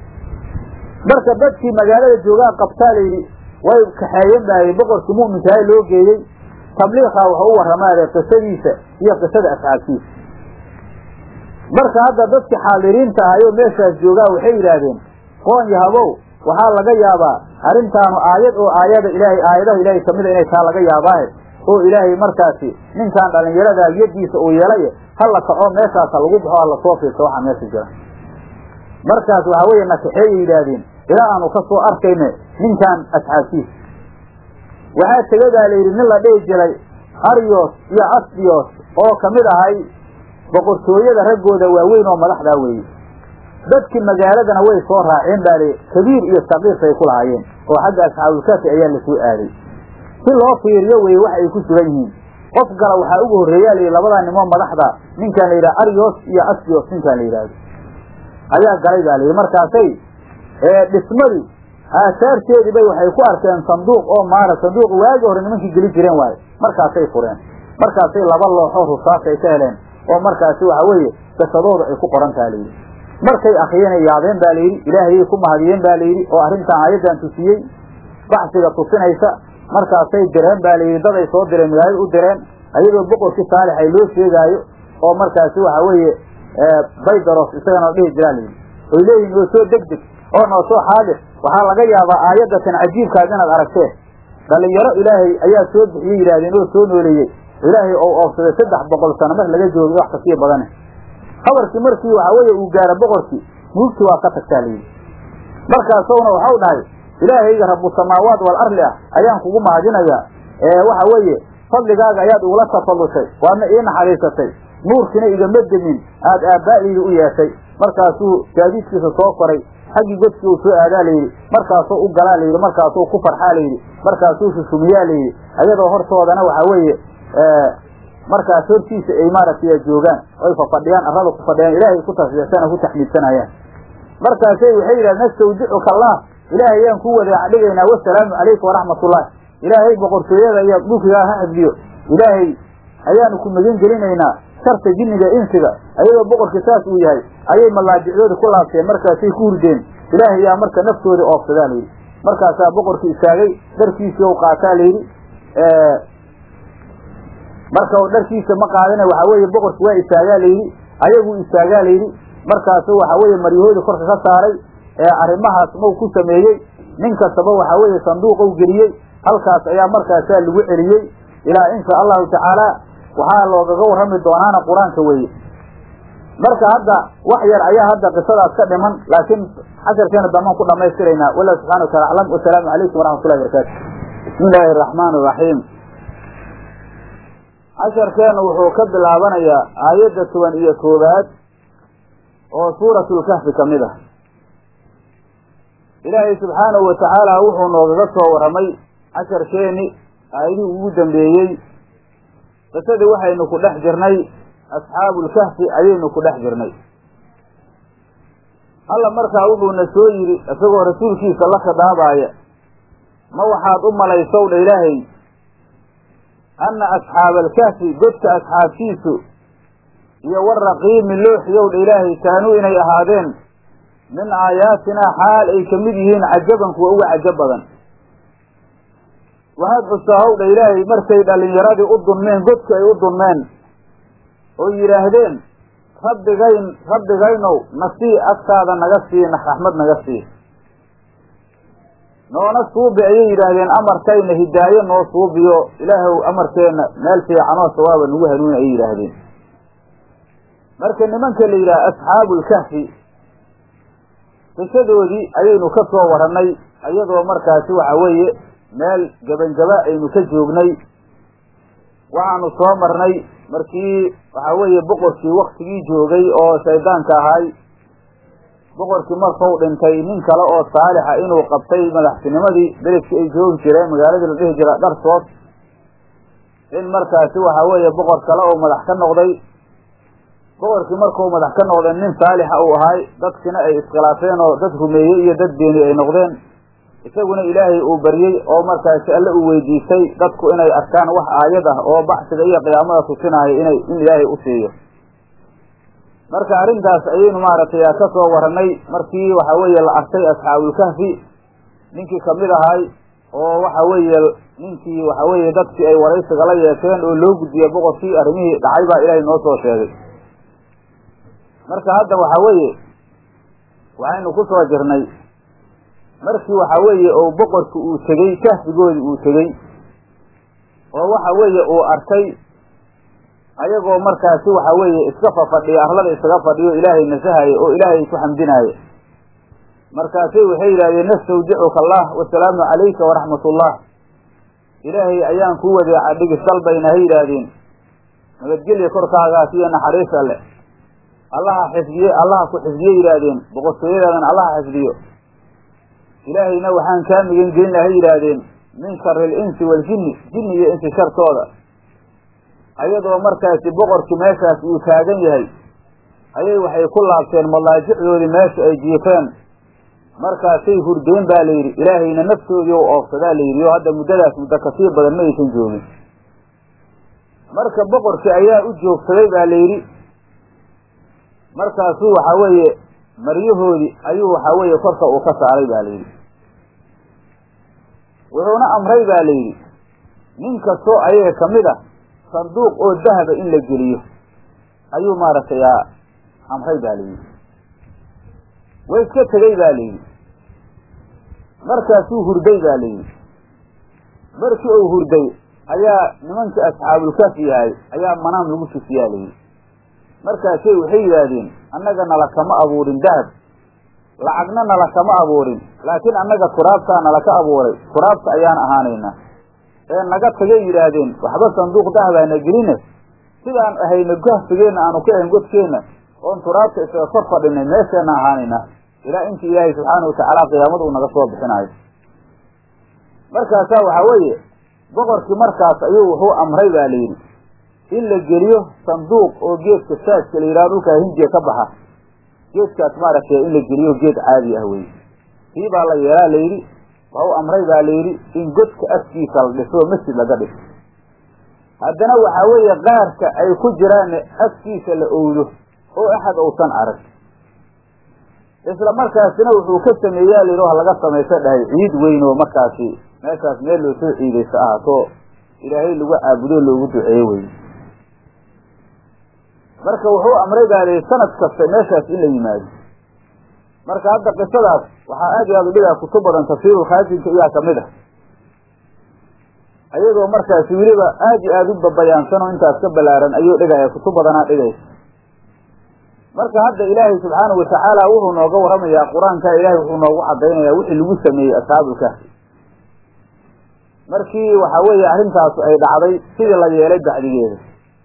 Speaker 1: marka dadkii magaalada joogaa qabtaa layidhi way kaxeeyeen baa boqorkii mu'minkaha loo geeyey tabliikha wuxuu u warramaade qisadiisa iyo qisada asxaabtiisa marka hadda dadkii xaadiriinta ahayoo meeshaas joogaa waxay yidhaahdeen qoon yahabow waxaa laga yaabaa arrintaanu aayad oo aayada ilaahay aayadaha ilaahay kamida inay taa laga yaabaahe oo ilaahay markaasi ninkaan dhallinyaradaa yadiisa uu yeelay ha la kaco meeshaasa lagu baxo ha lasoo fiirso waxaa meesha jira markaas waxaa weeye nakaxeeyay yidhaahdeen ilaa aanu ka soo arkayne ninkan asxaabtiisa waxaa tegadaa la yidhi nin la dhihi jiray aryos iyo asdiyos oo ka mid ahay boqortooyada raggooda waaweyn oo madaxdaa weeye dadkii magaaladana way soo raaceen baa li kabiir iyo saqiirsay ku lahaayeen oo xagga asxaabulkaafi ayaa lasoo aaday si loo fiiriyo weye wax ay ku sugan yihiin qof gala waxaa ugu horreeyaa layidhi labadaa nimoo madaxda ninkaan la yidhaha aryos iyo asdios ninkaan la yidhaahdo ayaa galay baa layidhi markaasay dhismadii aasaarteedii bay waxay ku arkeen sanduuq oo maara sanduuq waagi hore nimankii geli jireen waaye markaasay fureen markaasay laba looxoo rusaas ay ka heleen oo markaasi waxa weeye jasadooda ay ku qoran taha layidhi markay akriyeenay yaabeen baa layidhi ilaahayay ku mahadiyeen baa layidhi oo arrintan aayaddan tusiyey baxsiga tusinaysa markaasay direen baa layidhi dad ay soo direen magaalada u direen ayadoo boqorkii saalix ay loo sheegaayo oo markaasi waxa weeye baydaros isagana dhihi jiraa layidhi oy leeyihin oo soo deg deg oo noo soo xaadir waxaa laga yaabaa aayadatan cajiibkaas inaad aragteen dhalinyaro ilaahay ayaa soo bixiyey yidhahdeen oo soo nooleeyey ilaahay ou oofsaday saddex boqol sano mar laga joogay wax kasii badane habarkii markii waxa weeye uu gaaro boqorkii muugtii waa ka tagtaa layidhi markaasowna waxau dhahay ilaahayga rabu samaawaat wal arli ah ayaan kugu mahadinayaa ee waxa weeye fadligaaga ayaad igula tafallushay waadna ii naxariisatay nuurkiina igama demin aad aabbaa'dayda u yeeshay markaasuu gaadiidkiisa soo koray xaggii godkii uu soo aadaa layidhi markaasuu u galaa layidhi markaasuu ku farxaa layidhi markaasuu shushumiyaa layidhi ayadoo hortoodana waxa weeye markaas hortiisa ay maaragtay joogaan oy fafadhiyaan arrada ku fadhiyaan ilaahay ku tasbiixsana ku taxmiidsanayaan markaasay waxay yidhahdeen nastawdicuka allah ilaahay ayaan ku wadaaca dhigaynaa wasalaamu calayka waraxmatullahi ilaahay boqortooyada iyo dhulkigaa ha xifdiyo ilaahay ayaanu ku magan gelinaynaa sharta jinniga insiga ayadoo boqorkii saas uu yahay ayay malaajicdoodii ku laabteen markaasay ku hurdeen ilaahay yaa marka naftoodii oofsadaa layidhi markaasaa boqorkii istaagay dharkiisii u qaataa layidhi marka dharkiisa ma qaadina waxaa weeye boqorki waa istaagaa layidhi ayaguu istaagaa layidhi markaasu waxa weeye maryahoodii korka ka saaray ee arrimahaas mau ku sameeyey nin kastaba waxa weeye sanduuqou geliyey halkaas ayaa markaasaa lagu celiyey ilaa insha allahu tacaala waxaa loogaga warrami doonaana qur-aanka weeye marka hadda wax yar ayaa hadda qisadaas ka dhiman laakiin casharkeena dambaan ku dhamaystiraynaa wallahu subxana wataala aclam wasalaamu calaykum waraxmatullahi barakaatu bismi illaahi araxmaan iraxiim casharkeenu wuxuu ka bilaabanayaa aayadda toban iyo koowaad oo suuratulkahfi ka mid ah ilaahay subxaanahu watacaala wuxuu noogaga soo warramay casharkeeni aayadihii ugu dambeeyey qisadii waxaynu ku dhex jirnay asxaabulkahfi ayaynu ku dhex jirnay alla markaa wuxuuna soo yidhi isagoo rasuulkiisa la khidaabaaya ma waxaad u malaysowdha ilaahay anna asxaaba alkahfi godka asxaabtiisu iyo waraqiimi looxiyowdha ilaahay kaanuu inay ahaadeen min aayaatinaa xaal ay ka mid yihiin cajaban kuwa uga cajab badan waxaad xustaa howdha ilaahay markay dhallinyaradii u dunmeen godki ay u dunmeen oo yidhaahdeen rabbigayn rabbigaynow nasii agtaada naga sii raxmad naga sii noona suubi ayay yidhaahdeen amarkayna hidaayo noo suubiyo ilaahow amarkeenna meel fiicanoo sawaaba nagu hanuuni ayay yidhaahdeen marka nimanka la yidhaha asxaabulkahfi qisadoodii ayaynu ka soo warannay iyadoo markaasi waxa weeye meel gebangaba aynu ka joognay waxaanu soo marnay markii waxa weeye boqorkii waktigii joogay oo shaydaanka ahay boqorkii markau dhintay nin kale oo saalixa inuu qabtay madaxtinimadii beledkii ay joogi jireen magaaladii la dhihi jira dharsood in markaasi waxa weeye boqor kale oo madax ka noqday boqorkii markuu madax ka noqday nin saalixa uu ahay dadkina ay iskhilaafeen oo dad rumeeyey iyo dad beeni ay noqdeen isaguna ilaahay uu baryey oo markaasi alle uu weydiistay dadku inay arkaan wax aayad ah oo baxsiga iyo qiyaamada tusinaayo inay in ilaahay u siiyo marka arrintaas ayaynu maaragtay ka soo warannay markii waxa weeye la arkay asxaabulkahfi ninkii kamid ahay oo waxa weeye ninkii waxa weeye dadkii ay waraysiga la yeesheen oo loo gudbiyey boqorkii arrimihii dhacay baa ilaahay noo soo sheegay marka hadda waxa weeye waxaynu ku soo jirnay markii waxa weeye oo boqorki uu tegey kahfigoodii uu tegey oo waxa weeye uu arkay ayagoo markaasi waxa weeye iska fafadhiya arlada isaga fadhiyo ilaahay nasahaye oo ilaahay ku xamdinaaye markaasay waxay yidhahdeen nastawdicuka allah wasalaamu calayka waraxmat ullah ilaahay ayaan kuu wadeeca dhigis dalbayna ha yidhaahdeen nabadgelya korkaagaas iyo naxariis alle allaha xifdiye allaha ku xifdiye yidhaahdeen boqortooyadaadana allaha xifdiyo ilaahayna waxaan kaa migan gelin laha yidhaahdeen min shari alinsi waaljinni jinni iyo insi shartooda ayadoo markaasi boqorkii meeshaas uu taagan yahay ayay waxay ku laabteen malaajicdoodii meesha ay jiifeen markaasay hurdeen baa la yidhi ilaahayna naftoodii u oofsadaa la yidhi oo hadda muddadaas muddo kasii badan ma aysan joogin marka boqorkii ayaa u joogsaday baa la yidhi markaasuu waxaa weeye maryahoodii ayuu waxaa weeye korka uu ka saaray ba la yidhi wuxuuna amray ba la yidhi nin kastoo ayaga kamid a sanduuq oo dahaba in la geliyo ayuu maaragtay amray ba la yidhi way iska tegey ba la yidhi markaasuu hurday ba la yidhi markii uu hurday ayaa nimankii asxaabulkafi yahay ayaa manaam lagu tusiyaa la yidhi markaasay waxay yidhaahdeen annaga nala kama abuurin dahab lacagna nala kama abuurin laakiin annaga turaabtaa nala ka abuuray turaabta ayaan ahaanaynaa ee naga tagay yidhaahdeen waxba sanduuq dahabaana geline sidaan ahayna gahfigeenna aanu ka ahayn godkeenna oon turaabta isaga kor fadhinay meesheenna ahaanaynaa ilaa intii ilaahay subxaana watacaala qiyaamada uu naga soo bixinaayo markaasaa waxaa weeye boqorkii markaas ayuu wuxuu amray baa la yidhi in la geliyo sanduuq oo geedka saaska la yidhaha dhulkaa hindiya ka baxa geedkaas maaragtay in la geliyo geed caadi ah weye kii baa la yeelaa la yidhi waa u amray baa la yidhi in godka afkiisa la dhiso oo masjid laga dhiso haddana waxaa weeye qaarka ay ku jiraan afkiisa la owdo oo axad uusan arag isla markaasina wuxuu ka sameeyaa la yidhi wax laga samaysa dhahay ciid weyn oo markaasi meeshaas meel loo soo ciidaysa ahaato ilaahay lagu caabudo loogu duceeyo wey marka wuxuu amray baa lihi sanad kasta meeshaas in la yimaado marka hadda qisadaas waxaa aad iyo aad u dhigaa kutub badan tafsiirulkhaasinka iyaa kamid ah ayagoo markaasi weliba aad iyo aada u babayaansan oo intaas ka balaaran ayuu dhigaya kutub badanaa dhigaysa marka hadda ilaahay subxaanahu watacaala wuxuu nooga waramayaa qur-aanka ilaahay wuxuu noogu cadaynayaa wixii lagu sameeyey asxaabulkahfi markii waxa weeye arrintaas ay dhacday sidii la yeelay bacdigeeda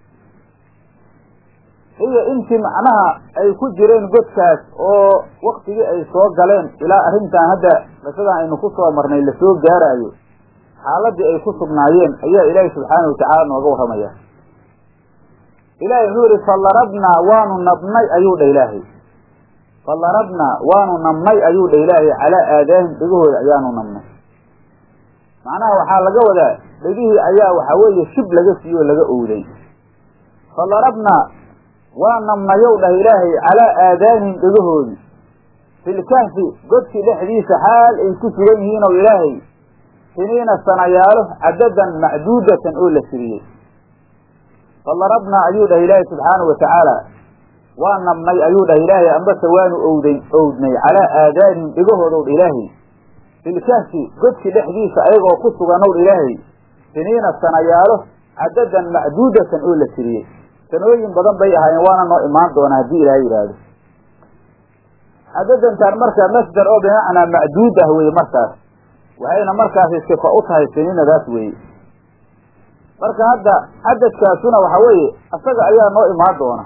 Speaker 1: iyo intii macnaha ay ku jireen godkaas oo waktigii ay soo galeen ilaa arrintan hadda qisadan aynu ku soo marnay lasoo gaaraayo xaaladii ay ku sugnaayeen ayaa ilaahay subxaanahu watacaala nooga warramaya ilahay wuxuu yihi falarabnaa waanu nabnay ayuu dha ilaahay falarabnaa waanu nabnay ayuu dha ilaahay calaa aadaahim dhegahooda ayaanu nabnay macnaha waxaa laga wadaa dhegihii ayaa waxaa weeye shib laga siiye oo laga owday falarabnaa waa nabnayow dhah ilaahay calaa aadaanihim dhegahoodii filkahfi godkii dhexdiisa xaal ay ku sugan yihiin ow ilaahay siniina sanayaalo cadadan macduudatan oo la tiriyey falarabnaa ayuu dhah ilaahay subxaanahu watacaala waa nabnay ayuu dhah ilaahay ambase waanu owday owdnay calaa aadaanihim dhegahoodow dha ilaahay filkahfi godkii dhexdiisa ayagoo ku suganow dha ilaahay siniina sanayaalo cadadan macduudatan oo la tiriyey sanooyin badan bay ahaayeen waana noo imaan doonaa haddii ilaahay yidhaahdo cadadantaan markaa masdar oo bimacnaa macduud ah weye markaas waxayna markaasi sifa u tahay siniinadaas weeye marka hadda cadadkaasuna waxa weeye isaga ayaa noo imaan doona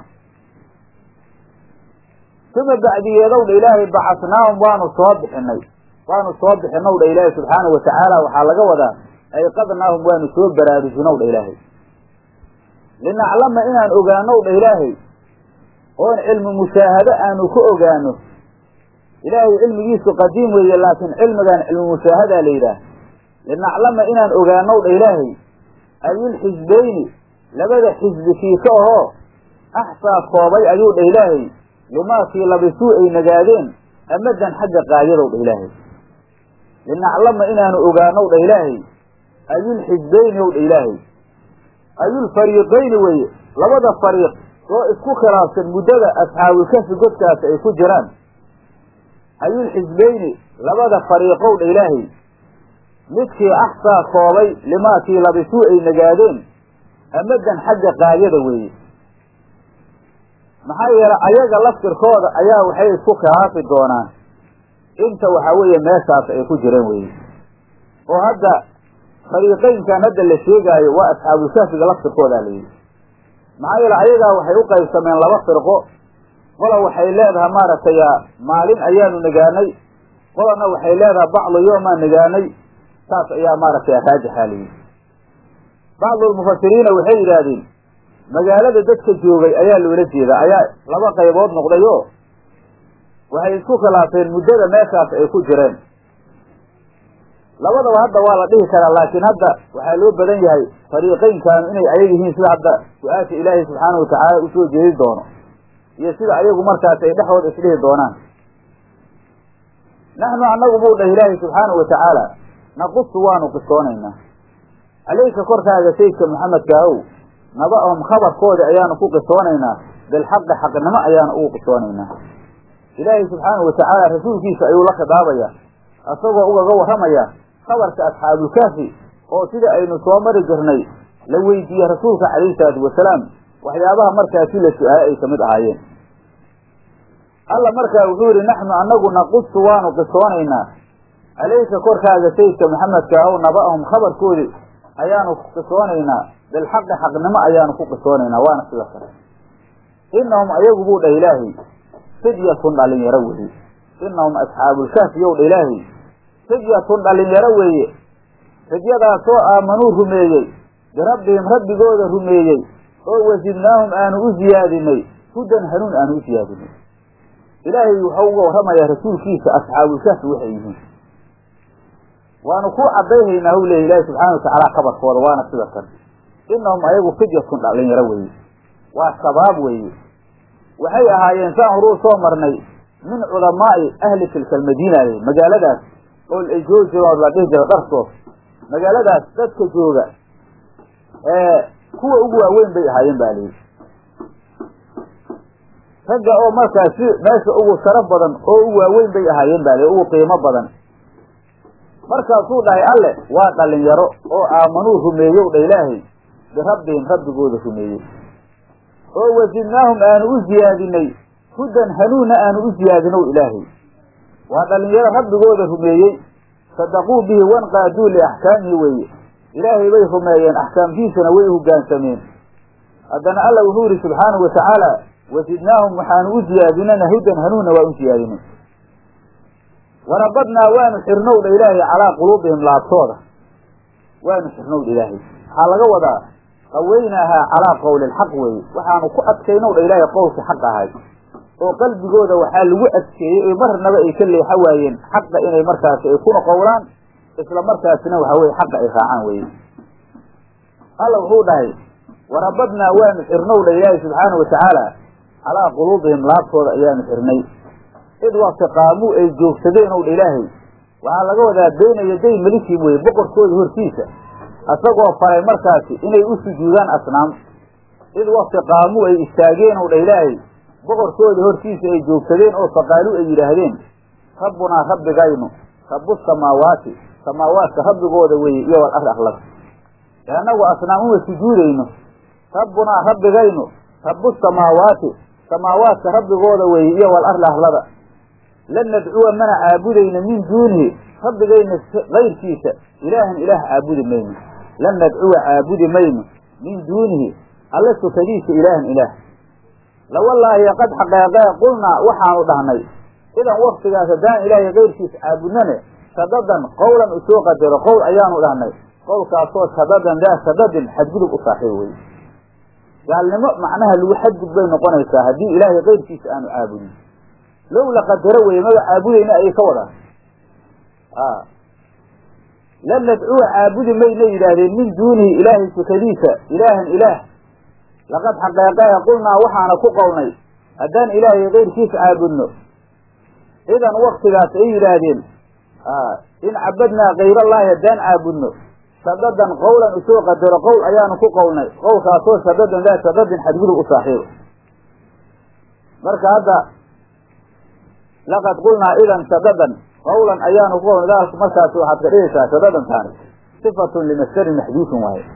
Speaker 1: suma bacdiyeedow dha ilaahay bacasnaahum waanu soo bixinay waanu soo bixinow dha ilaahay subxaanahu watacaala waxaa laga wadaa ayqadnaahum waanu soo baraarujinow dha ilaahay linaclama inaan ogaanow dha ilaahay oon cilmi mushaahado aanu ku ogaano ilaahay cilmigiisu qadiim weeye laakiin cilmigan cilmi mushaahadaa la yidhaah linaclama inaan ogaanow dha ilaahay ayulxisbayni labada xisbi kiika ahoo axsaa koobay ayuu dha ilaahay limaakii labisuu ay nagaadeen amadan xagga qaayadow dha ilaahay linaclama inaanu ogaanow dha ilaahay ayulxisbayni ow dha ilaahay ayulfariiqayni weye labada fariiq oo isku khilaafsan muddada asxaabulkafi godkaasi ay ku jiraan ayulxisbayni labada fariiqow dha ilaahay midkii axsaa koobay limaakii labisuu ay nagaadeen amadan xagga qaayada weeye maxaa yeelay ayaga laftirkooda ayaa waxay isku khilaafi doonaan inta waxaa weeye meeshaas ay ku jireen weye oo hadda fariiqeynkan hadda la sheegaayo waa asxaabulkahfiga laftirkoodaa layidhi maxaa yeele ayagaa waxay u qaybsameen laba firqo qola waxay leedahay maaragtay maalin ayaanu nagaanay qolana waxay leedahay bacdu yoomaan nagaanay saas ayaa maaragtay raajixa layidhi bacdulmufasiriina waxay yidhaahdeen magaalada dadka joogay ayaa loola jeedaa ayaa laba qaybood noqday oo waxay isku khilaafeen muddada meeshaas ay ku jireen labadaba hadda waa la dhihi karaa laakiin hadda waxaa loo badan yahay fariiqeynkaanu inay ayag yihiin sida hadda su-aasha ilaahay subxaana watacaala usoo jeedi doono iyo sida ayagu markaas ay dhexdooda isdhihi doonaan naxnu annagu buu dhah ilaahay subxaanau watacaala naqusu waanu qisoonaynaa caleyka korkaaga sayidka maxamedka ow naba-ahum khabarkooda ayaanu ku qisoonaynaa bilxaqi xaqnimo ayaanu ugu qisoonaynaa ilaahay subxaanau watacaala rasuulkiisa ayuu la khidaabayaa isagoo ugaga warramaya khabarka asxaabulkaafi oo sida aynu soo mari jirnay la weydiiyey rasuulka calayhi salaatu wasalaam waxyaabaha markaasi la su-aalay ay kamid ahaayeen alla markaa wuxuu yihi naxnu annagu naqusu waanu qisoonaynaa caleyka korkaaga sayidka maxamedka ow naba-ahum khabarkoodi ayaanu qisoonaynaa bilxaqi xaqnimo ayaanu ku qisoonaynaa waana sida kale inahum ayagu buu dhah ilaahay fidyatun dhalinyaro weeye inahum asxaabulkahfi yow dha ilaahay fidyatun dhalinyaro weeye fidyadaasoo aamanuu rumeeyey birabbihim rabbigooda rumeeyey oo wasidnaahum aanu u ziyaadinay hudan hanuun aanu u ziyaadinay ilaahay wuxuu uga warramayaa rasuulkiisa asxaabulkahfi waxay yihiin waanu ku caddayhaynaa hw leeya ilaahi subxaana watacaala khabarkooda waana sida kan inahum ayagu fidyatun dhalinyaro weeye waa shabaab weeye waxay ahaayeen saan horuu soo marnay min cudamaa'i ahli tilka almadiina le magaaladaas oo ay joogi jireen la dhihi jira dharsoos magaaladaas dadka jooga ee kuwa ugu waaweyn bay ahaayeen ba layidhi ragga oo markaasi meesha ugu sharaf badan oo u waaweyn bay ahaayeen ba li ugu qiimo badan markaasuu dhahay alle waa dhalinyaro oo aamanuu rumeeyow dha ilaahay birabbihim rabbigooda rumeeyey oo wasidnaahum aanu u ziyaadinay hudan hanuunna aanu u ziyaadinow ilaahay waa dhalinyaro rabbigooda rumeeyey sadaquu bihi wanqaaduu liaxkaamihi weeye ilaahay bay rumeeyeen axkaamtiisana way hoggaansameen haddana alla wuxuu yihi subxaanahu watacaala wasidnaahum waxaanu u ziyaadinana hudan hanuunna waa u ziyaadinay warabadnaa waanu xirnowdha ilaahay calaa quluubihim laabtooda waanu xirnowdha ilaahay waxaa laga wadaa qaweynaahaa calaa qowli lxaq weeye waxaanu ku adkaynowdha ilaahay qowlka xaq ahay oo qalbigooda waxaa lagu adkeeyey oo marnaba ay ka leexa waayeen xaqa inay markaasi ay kuna qowlaan isla markaasina waxa weye xaqa ay raacaan weye alla wuxuu dhahay warabadnaa waanu xirnowdha ilaahay subxaana watacaala calaa quluubihim laabtooda ayaanu xirnay id wakti qaamuu ay joogsadeen ow dha ilaahay waxaa laga wadaa beyna yaday melikim weye boqorkooda hortiisa isagoo faray markaasi inay u sujuudaan asnaam id wakti qaamuu ay istaageen ow dha ilaahay boqorkooda hortiisa ay joogsadeen oo faqaaluu ay yidhaahdeen rabbunaa rabbigaynu rabu samaawaati samaawaadka rabbigooda weeye iyo wal arri akhlaq ee annagu asnaam uma sujuudayno rabbunaa rabbigaynu rabu samaawaati samaawaadka rabbigooda weeye iyo wal arli ahlada lan nadcuwa mana caabudayno min duunihi rabbigayna kayrkiisa ilaahan ilaah caabudi mayno lan nadcuwa caabudi mayno min duunihi alla sukadiisa ilaahan ilaah lawallaahi qad xaqeeqee qulnaa waxaanu dhahnay idan waktigaas haddaan ilaahay kayrkiisa caabudnane shadadan qowlan usoo qadaro qowl ayaanu dhahnay qowlkaasoo shadadan daa shadadin xadgudub u saaxiib weye gaalnimo macnaha lagu xadgud bay noqonaysaa haddii ilaahay kayrkiisa aanu caabudin low la qadaro weye maba caabudayna ayay ka wadaan lan nadcuwa caabudi mayna yidhaahdeen min duunihi ilaahay sukadiisa ilaahan ilaah laqad xaqeeqee qulnaa waxaana ku qowlnay haddaan ilaahay kayrkiisa caabudno idan waktigaas ay yidhaahdeen in cabadnaa kayrallaahi haddaan caabudno shadadan qowlan usoo qadaro qowl ayaanu ku qowlnay qowlkaasoo shadadan daa shadadin xadgudub u saaxiibo marka hadda laqad qulnaa idan shadadan qawlan ayaanu ku qowlnay daalku markaasi waxaad ka dhigaysaa shadadan taani sifatun limasdarin maxduufin waaye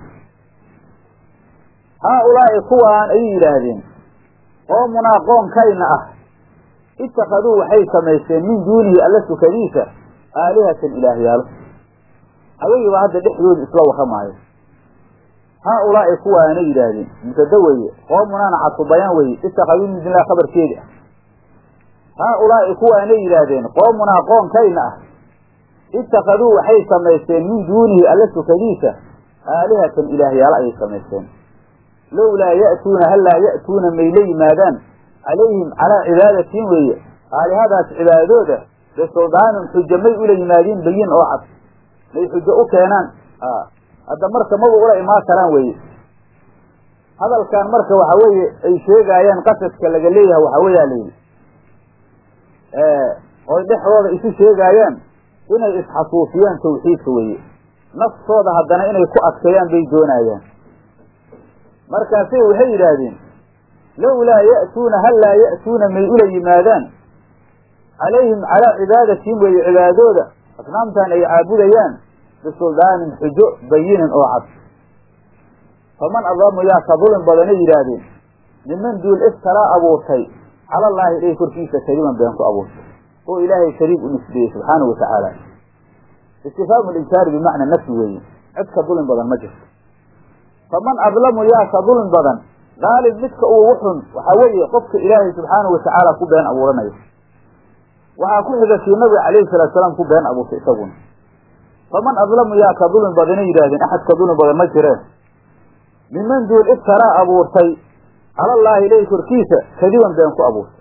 Speaker 1: haa ulaa'i kuwaan ayay yidhaahdeen qoomunaa qoonkayna ah ittakhaduu waxay samaysteen min duunihi alla sukadiisa aalihatan ilaahyaalo ayagiiba hadda dhexdooda isla warramaayo haa ulaa'i kuwaana yidhaahdeen mubtada weeye qoomunaana cadfubayaan weeye ittakhaduu min duunilah khabarkeedi ah haa ulaa'i kuwaanay yidhaahdeen qoomunaa qoonkayna ah ittakhaduu waxay samaysteen min duunihi alla sukadiisa aalihatan ilaahyaalo ayay samaysteen lowlaa ya'tuuna hallaa ya'tuuna may la yimaadaan calayhim calaa cibaadatiin weeye aalihadaas cibaadadooda bisuldaanun xujo may ula yimaadiin bayin oo cad may xujo u keenaan hadda marka maba ula imaan karaan weeye hadalkan marka waxa weeye ay sheegaayaan qasadka laga leeyahay waxaa weeyaa layidhi oy dhexdooda isu sheegaayaan inay isxasuusiyaan tawxiidka weeye naftooda haddana inay ku adkeeyaan bay doonayaan markaasay waxay yidhaahdeen lowlaa ya'tuuna hallaa ya'tuuna may ula yimaadaan calayhim calaa cibaadatihim weeye cibaadooda asnaamtan ay caabudayaan bisuldaanin xujo bayinin oo cad faman adlamu yaa ka dulin badanay yidhaahdeen niman duul iftaraa abuurtay calallaahi ilay korkiisa kadiban been ku abuurtay oo ilaahay shariik u nisbeeyey subxaanahu watacaala istifhaamu linkaari bimacna nafyi weeye cid ka dulin badan ma jirto faman adlamu yaa ka dulin badan daalim midka ugu xun waxaa weeye qofka ilaahay subxaanahu watacaala ku been abuuranayo waxaa ku xiga kii nabiga calayhi salatu salaam ku been abuurtay isaguna faman adlamu yaa ka dulin badanay yidhahdeen axad ka dulin badan ma jireen miman duul iftaraa abuurtay calallaahi ilay korkiisa kadiban been ku abuurtay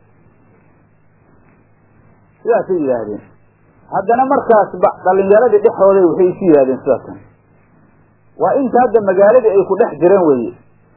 Speaker 1: sidaasay yidhaahdeen haddana markaas dhalinyaradii dhexooday waxay isu yidhahdeen sidaasan waa inta hadda magaaladii ay ku dhex jireen weeye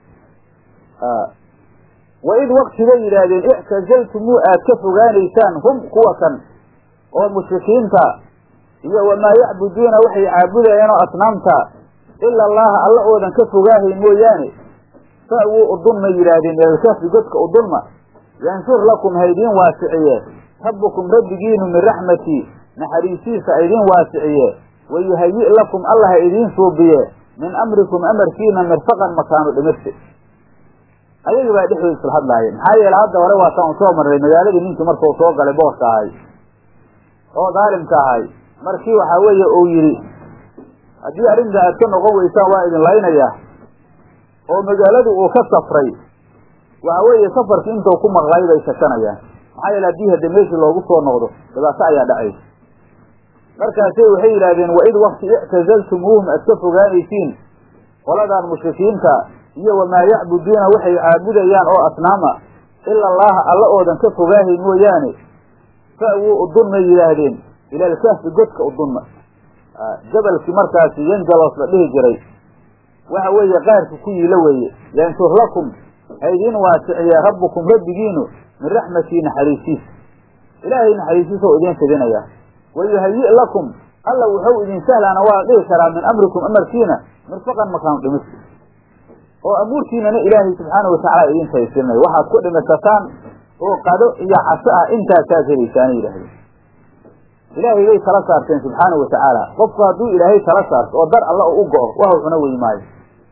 Speaker 1: wa id waktibay yidhaahdeen ictazaltumuu aad ka fogaanaysaan hum kuwa kan oo mushrikiinta iyo wamaa yacbuduuna waxay caabudayeen oo asnaamta ila allaha alla oodan ka fogaahay mooyaane fa'wuu udunmay yidhaahdeen meelkafi godka udunma yanshur lakum haydiin waasiciye rabbukum rabbigiinu min raxmatii naxariisiisa aydiin waasiciye wayuhayi' lakum alla ha idiin suubiye min amrikum amarkiina mirfaqan makaanu dhimirti ayagii baa dhexdooda isla hadlaayeen maxaa yeele hadda hore waataan u soo marray magaaladii ninkii markau soo galay boorka ahay oo daalimka ahay markii waxaa weeye uu yidhi haddii arrinta aad ka noqon weysaan waa idin laynayaa oo magaaladu uu ka safray waxa weeye safarkii intuu ku maqlay bay shakanayaan maxaa yeele haddii hadde meeshii loogu soo noqdo dhibaato ayaa dhacaysa markaasay waxay yidhaahdeen waid wakti ictazaltumuuhum aad ka fogaanaysiin qoladan mushrikiinta iyo wamaa yacbuduuna waxay caabudayaan oo asnaama ila allaha alla oodan ka fogaahay mooyaane fa'wuu udunmay yidhaahdeen ila alkahfi godka udunma jabalkii markaasi yanjalos la dhihi jiray waxa weeye qaarka ku yiila weeye yanshur lakum haydiin waasiciye rabbukum rabbigiinu min raxmatii naxariisiisa ilaahay naxariisiisa oo idiin fidinaya wayuhayi' lakum alla wuxuu idin sahlaana waa dhihi karaa min amrikum amarkiina mirfaqan makaanu dhimista oo amuurtiinana ilaahay subxaanau watacaala idin taysirinayo waxaad ku dhimisataan oo qado iyo caso ah intaasaad helaysaana yidhahdeen ilaahay bay tala saarteen subxaanau watacaala qofku hadduu ilaahay tala saarto oo dar alla u go'o waxa cuna wey maayo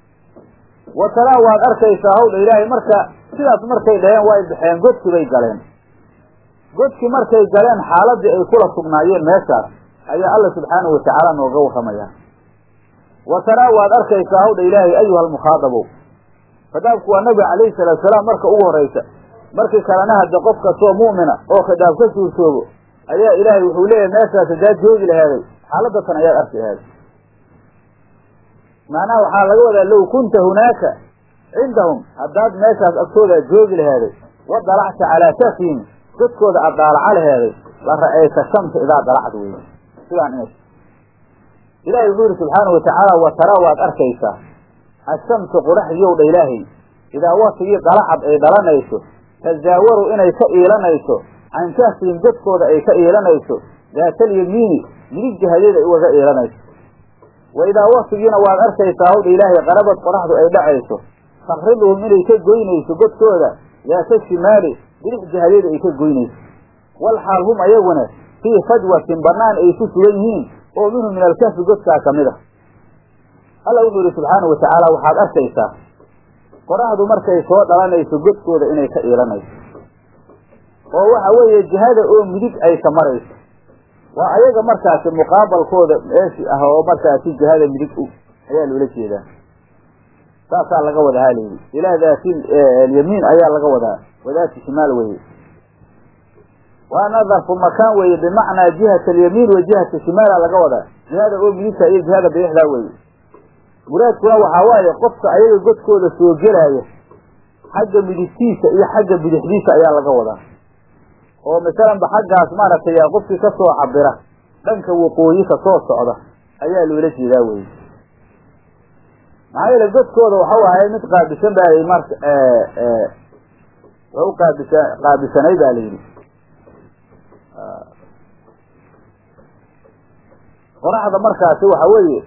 Speaker 1: wa talaa waad arkaysaa hawdha ilaahay marka sidaas markay dhaheen way baxeen godkii bay galeen godkii markay galeen xaaladii ay kula sugnaayeen meeshaas ayaa alla subxaanahu watacaala nooga warramaya wa taraa waad arkaysaa hawdha ilaahay ayuha almukhaadabow khitaabku waa nabiga calayhi salaatu salaam marka ugu horraysa markii kalena hadde qof kastoo mu'mina oo khitaab ka suurtoobo ayaa ilaahay wuxuu leeyahay meeshaas haddaad joogi lahaaday xaaladda tan ayaad arki lahaaday macnaha waxaa laga wadaa low kunta hunaaka cindahum haddaad meeshaas agtooda joogi lahaaday wa dalacta calaa kafihim dadkooda aad daalaca laheeday la ra'ayta shamsa idaa dalacad weye sidaan ina ilaahay wuxuu yihi subxaana watacaala wa taraa waad arkaysaa ashamsu qoraxdiyow dha ilaahay idaa waktigii dalacad ay dhalanayso tazaawaru inay ka iilanayso can kahfihim dadkooda ay ka iilanayso daatalyamiini midig jihadeeda ay ugaga iilanayso wa idaa waktigiina waad arkaysaa hawdha ilaahay qarabad qoraxdu ay dhacayso takriduhum inay ka goynayso godkooda daata shimaali bidix jihadeeda ay ka goynayso wal xaal hum ayaguna fii fajwatin bannaan ay ku sugan yihiin oo minhu min alkahfi godkaa ka mid a alla wuxuu yihi subxaanau watacaala waxaad arkaysaa qoraxdu markay soo dhalanayso godkooda inay ka iilanayso oo waxa weeye jihada oo midig ay ka marayso waa ayaga markaasi muqaabalkooda meeshi ah oo markaasi jihada midig u ayaa loola jeedaa saasaa laga wadaa halayidhi ilaa daati alyamiin ayaa laga wadaa wadaati shimaal weye waana darfu makaan weye bimacnaa jihat alyamiin wa jihata shimaala laga wadaa jihada oo midigta iyo jihada bidixdaa weye muraadkuna waxaa waaye qofka ayaga godkooda soo gelaya xagga midigtiisa iyo xagga bidixdiisa ayaa laga wadaa oo masalanba xaggaas maaragtay qofkii ka soo cabira dhanka waqooyi ka soo socda ayaa loola jeedaa weye maxaa yeele godkooda waxau ahay mid qaabisan ba marka waa u qaabisa qaabisanay ba la yidhi qoraxda markaasi waxa weeye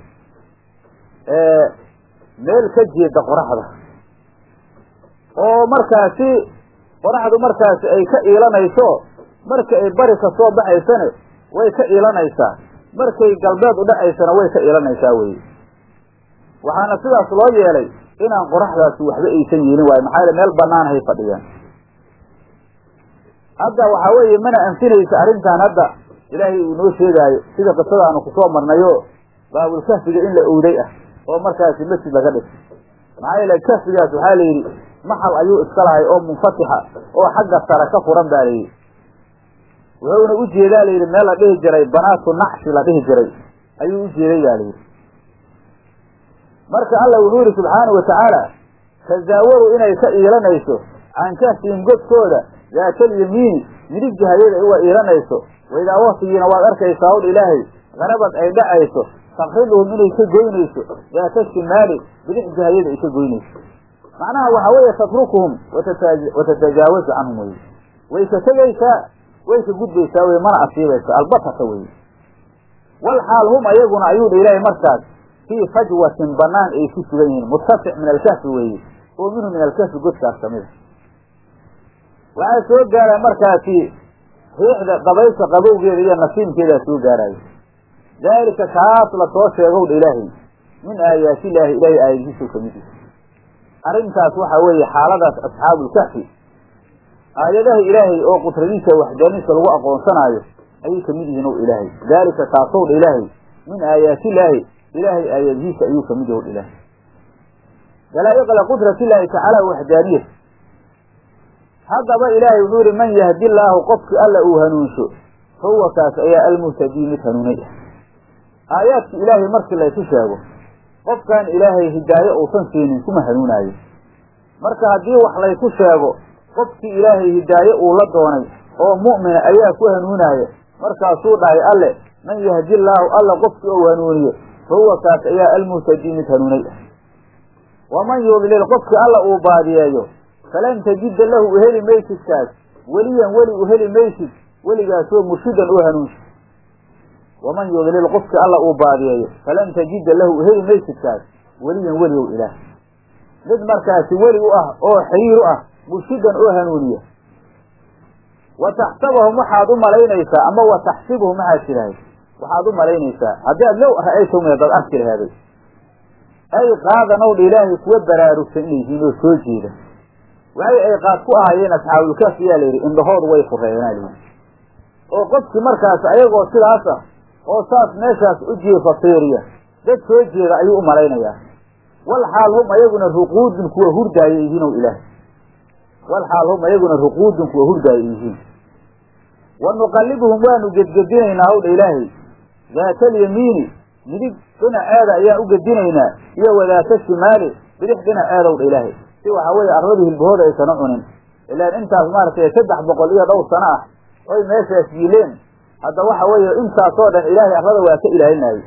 Speaker 1: meel ka jeeda qoraxda oo markaasi qoraxdu markaasi ay ka iilanayso marka ay bari ka soo baxaysane way ka iilanaysaa markay galbeed u dhacaysana way ka iilanaysaa weye waxaana sidaas loo yeelay inaan qoraxdaasi waxba aysan yeelin waayo maxaa yele meel banaan hay fadhiyaan hadda waxaa weeye mana anfinaysa arrintan hadda ilaahay uu noo sheegaayo sida qisadaanu kusoo marnayo baabulkahfiga in la owday ah oo markaasi masjid laga dhis maxaa yeele kahfigaas waxaa la yidhi maxal ayuu iska lahay oo munfatixa oo xagga sare ka furan ba la yidhi wuxuuna u jeedaa la yidhi meel la dhihi jiray banaatu nacshi la dhihi jiray ayuu u jeeday ba la yidhi marka alla wuxuu yihi subxaana wa tacaala tasaawaru inay ka iilanayso can kahfihim godkooda daatalyamiini midig jihayada uga iilanayso waidaa waktigiina waad arkaysaa hawdh ilaahay qarabad ay dhacayso takriduhum inay ka goynayso daata shimaali bidix jihayada ay ka goynayso macnaha waxaa weeye tatrukuhum watatajaawazu canhum weye way ka tegaysaa way ka gudbaysaa wey mana asiibaysa albatata weye wal xaal hum ayaguna ayuu dha ilaahay markaas fii fajwatin banaan ay ku sugan yihiin murtafic min alkahfi weeye oo minhu min alkahfi godkaas kamida waxaa soo gaara markaasi riixda dabaysha qabowgeeda iyo nasiimkeedaa soo gaarayo daalika kaas lasoo sheegow dha ilaahay min aayaati illaahi ilaahay aayadihiisuu kamid yahay arrintaas waxaa weeye xaaladaas asxaabulkahfi aayadaha ilaahay oo qudradiisa waxdaaniisa lagu aqoonsanaayo ayay kamid yihiin ow ilaahay daalika kaasow dha ilaahay min aayaati illaahi ilaahay aayadihiisa ayuu kamid yahay o ilaahay dalaa'iqla qudrati illaahi tacaala waxdaaniyat haddaba ilaahay wuxuu yihi man yahdi llaahu qofki alla uu hanuunsho fahuwa kaas ayaa almuhtadii mid hanuunay ah aayaadki ilaahay markii laysu sheego qofkaan ilaahay hidaayo uusan siinin kuma hanuunaayo marka haddii wax laysu sheego qofkii ilaahay hidaaye uu la doonay oo mu'mina ayaa ku hanuunaaya markaasuu dhahay alle man yahdi llaahu alla qofkii ou hanuuniyo fahuwa kaas ayaa almuhtadii mid hanuunay ah waman yudlil qofkii alla uu baadiyeeyo falan tajida lahu uheli maysid kaas weliyan weli uheli maysid weligaasoo murshidan oo hanuunsa waman yudlil qofkii alla uu baadiyeeyo falan tajida lahu uheli maysid kaas weliyan weli ow ilaah mid markaasi weli u ah oo xiriir u ah murshidan oo hanuuniya wa taxsabahum waxaad u malaynaysaa ama wa taxsibuhum maxaad tidhahay waxaad u malaynaysaa haddii aad low ra'aytum dad arki laheeday ay qaadanow dha ilaahay kuwa baraarugsan inay yihiin oo soo jeeda waxay ay qaad ku ahaayeen asxaabulkaaf yaa la yidhi indhahoodu way fureeyeenaa layidhi oo qofkii markaas ayagoo sidaas ah oo saas meeshaas u jiifa fiiriya dad soo jeeda ayuu u malaynayaa wal xaal hum ayaguna ruquudun kuwa hurdaaya yihiin ow ilaahay wal xaal hum ayaguna ruquudun kuwa hurdaaya yihiin wa nuqallibuhum waanu gedgedinaynaa howdha ilaahay daata alyamiini midig dhinaceeda ayaan u gedinaynaa iyo wadaata shimaali bidix dhinaceedow dha ilaahay si waxaa weeye arladii hilbahooda aysan u cunin ilaan intaas maaragtay saddex boqol iyo dhowr sano ah oy meeshaas yiileen hadda waxa weeye intaasoo dhan ilaahay arlada waa ka ilaalinayay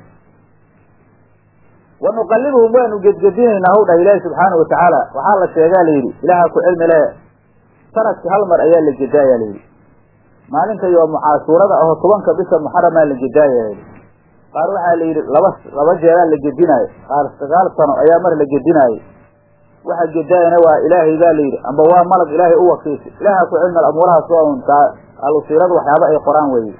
Speaker 1: wa nuqallibuhum waanu gedgedinaynaa how dhah ilaahi subxaana wa tacaala waxaa la sheegaa layidhi ilaaha ku cilmi le sanadki hal mar ayaa la gedaayaa layidhi maalinta yoomu caashuurada aho tobanka bisha muxaramaa la gedaaya layidhi qaar waxaa la yidhi laba laba jeeraa la gedinaayo qaar sagaal sano ayaa mar la gedinaayo waxa gedaayana waa ilaahay baa layidhi amba waa malag ilaahay u wakiishay ilaaha ku cilmi amuurahaas waa un taa alusiirada waxyaaba ay qoraan weye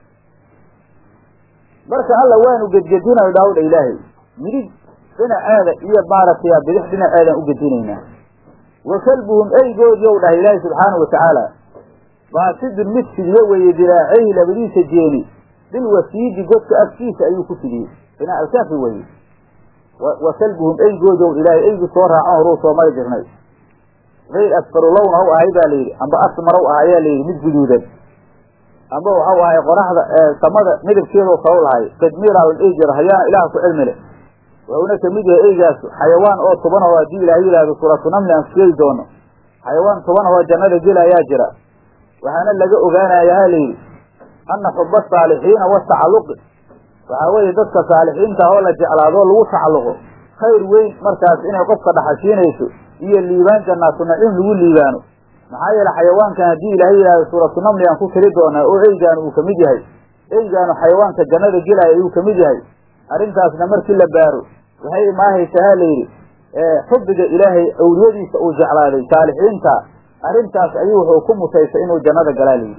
Speaker 1: marka alla waanu gedgedinayo dhaawdha ilaahay midig dhinaceeda iyo maaragtay bidix dhinaceedaan u gedinaynaa wa kalbuhum eygoodii ou dhahay ilaahay subxaana wa tacaala baasidun mid fidiye weeye diraacayhi labadiisa jeeni bilwasiidi godka afkiisa ayuu ku fidiyey binaa alkaafi weye wa kalbuhum eygoodow ilaahay eygu soo raacan horuu soo mari jirnay gayr asfaru lowna u ahay baa layidhi amba asmarow ah ayaa layidhi mid guduudan amba waxau ahay qoraxda samada midabkeedoo kala lahay tadmiiraa la dhihi jiro hayaana ilaah ku cilmi leh wuxuuna kamid yahay eygaas xayawaan oo toban oo haddii ilaah yidhaahdo suuratu namli aan sheegi doono xayawaan toban oo jannada gela ayaa jira waxaana laga ogaanaya ha layidhi anna xuba saalixiina watacalluqi waxaa weeye dadka saalixiinta oo la jeclaado lagu tacalluqo khayr weyn markaas inay qofka dhaxashiinayso iyo liibaan jannaatu naciim lagu liibaano maxaa yeele xayawaankan haddii ilaahay yidhahdo suuratu namli aan ku tiri doonaa oo eygaanu uu kamid yahay eygaanu xayawaanka jannada gelaya ayuu kamid yahay arrintaasna markii la baaro waxay imaahaysaa ha layidhi xubbiga ilaahay awliyadiisa uu jeclaaday saalixiinta arrintaas ayuu wuxuu ku mutaysay inuu jannada galaa layidhi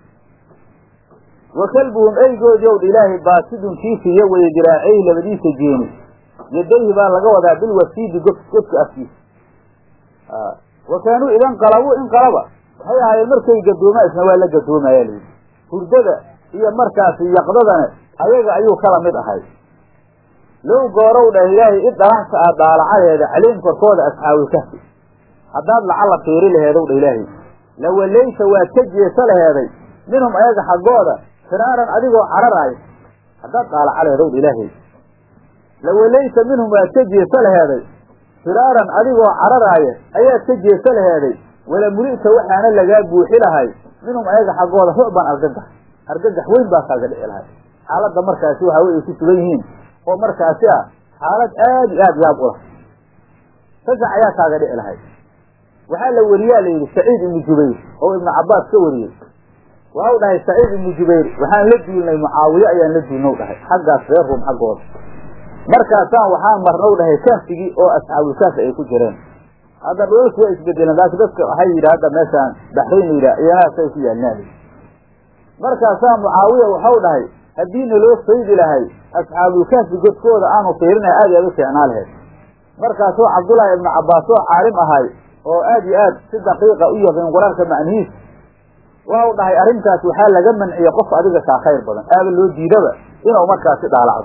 Speaker 1: wa kalbuhum eygoodii ow dha ilaahay baasidun kiifiya weye diraacayhi labadiisa jeeni yadayhi baa laga wadaa bilwasiidi god godka afkiisa wa kaanuu idan qalabuu in qalaba waxay ahaayeen markay gadoomaa isna waa la gadoomaya layidhi hurdada iyo markaasi yaqdadana ayaga ayuu kala mid ahay low goorow dhah ilaahay id dhalaxta aad daalacadeeda caliim korkooda asxaabulkahfi haddaad lacalla fiiri laheedow dha ilaahay lawallayta waad ka jeesa laheeday minhum ayaga xaggooda firaaran adigoo cararaaya haddaad daalaca laheedow dha ilaahay lawallayta minhum waad ka jeesa laheeday firaaran adigoo cararaaya ayaad ka jeesa laheeday wala muli'ta waxaana lagaa buuxi lahay minhum ayaga xaggooda rucban argagax argagax weyn baa kaaga dhici lahay xaaladda markaasi waxa wey ay ku sugan yihiin oo markaasi ah xaalad aad iyo aad yaab u lah fasax ayaa kaaga dhici lahay waxaa la weriyaa layidhi saciid ibnu jubayr oo ibnu cabbaas ka wariyey waxau dhahay saciid ibnu jubayr waxaan la duulnay mucaawiye ayaan la duulnow dhahay xaggaas reer ruum xaggooda markaasaan waxaan marnow dhahay kaafigii oo asxaabulkaafi ay ku jireen hadda dhoolku waa isbedeleen laakiin dadka waxay yidhi hadda meeshaan baxrayn la yidhaha iyanahaasay ku yaalnaali markaasaa mucaawiya waxau dhahay haddii naloo faydi lahay asxaabulkaafi godkooda aanu fiirinahay aad aad u fiicnaa laheyd markaasoo cabdullaahi ibnu cabbaas oo caalim ahay oo aad iyo aad si daqiiqa u yaqiin qur-aanka macnihiisa waxau dhahay arrintaas waxaa laga manciyey qof adiga kaa khayr badan aaba loo diidaba inuu markaasi dhaalacdo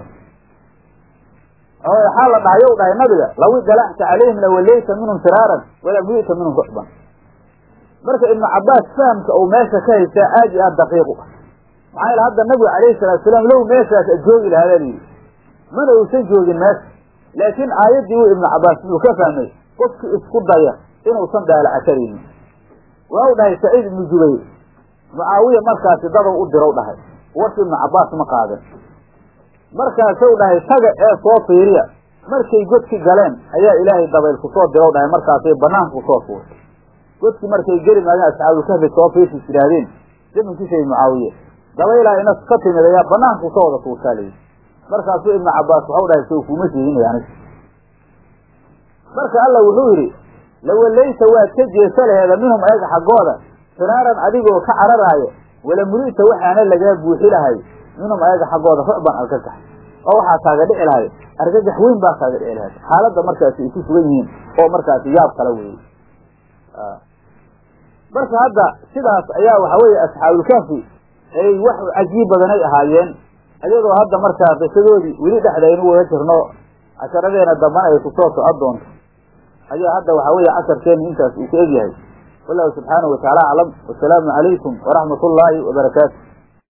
Speaker 1: waxaa la dhahay yow dhahay nabiga law idalaxta calayhim lawallayta minhum firaaran wala muli'ta minhum rucban marka ibnu cabbaas fahamka uu meesha ka haystaa aad iyo aad daqiiq u ah maxaa yaele hadda nabigu calayhi salatu salaam low meeshaas joogi lahaa baa layidhi mana uusan joogin meesha laakiin aayaddii uu ibnu cabbaas wuxuu ka fahmay qofkii isku daya inuusan daalaca karaynin waa u dhahay saciid ibnu jubayr mucaawiya markaasi dadow u dirow dhahay warki ibnu cabbaas ma qaadan markaasuu dhahay taga ee soo fiiriya markay godki galeen ayaa ilaahay dabayl kusoo dirow dhahay markaasay banaanka kusoo fuurtay godki markay geli maageen asxaabulkahfi soo fiirsis yidhaahdeen zamankiisay mucaawiye dabaylaa ina ka timid ayaa banaanka kusoo wada tuurtaa layidhi markaasuu ibnu cabbaas waxau dhahay sow kuma sheeginaya anig marka alla wuxuu yidhi lawallayta waad ka jeesa laheeda minhum ayaga xaggooda firaaran adigoo ka cararaaya wala muli'ta waxaana lagaa buuxi lahay minhum ayaga xaggooda rucban argagax oo waxaa kaaga dhici lahay argagax weyn baa kaaga dhici lahay xaaladda markaasi ay ku sugan yihiin oo markaasi yaab kala weeye marka hadda sidaas ayaa waxa weeye asxaabulkaafi ay wax cajiib badanay ahaayeen iyadoo hadda markaa qisadoodii weli dhexdaynu wada jirno casharadeena dambana ay kusoo socon doonto ayaa hadda waxa weeye casharkeenu intaas uu ka egyahay wallahu subxaanahu watacaala aclam wasalaamu calaykum waraxmat ullaahi wabarakaatu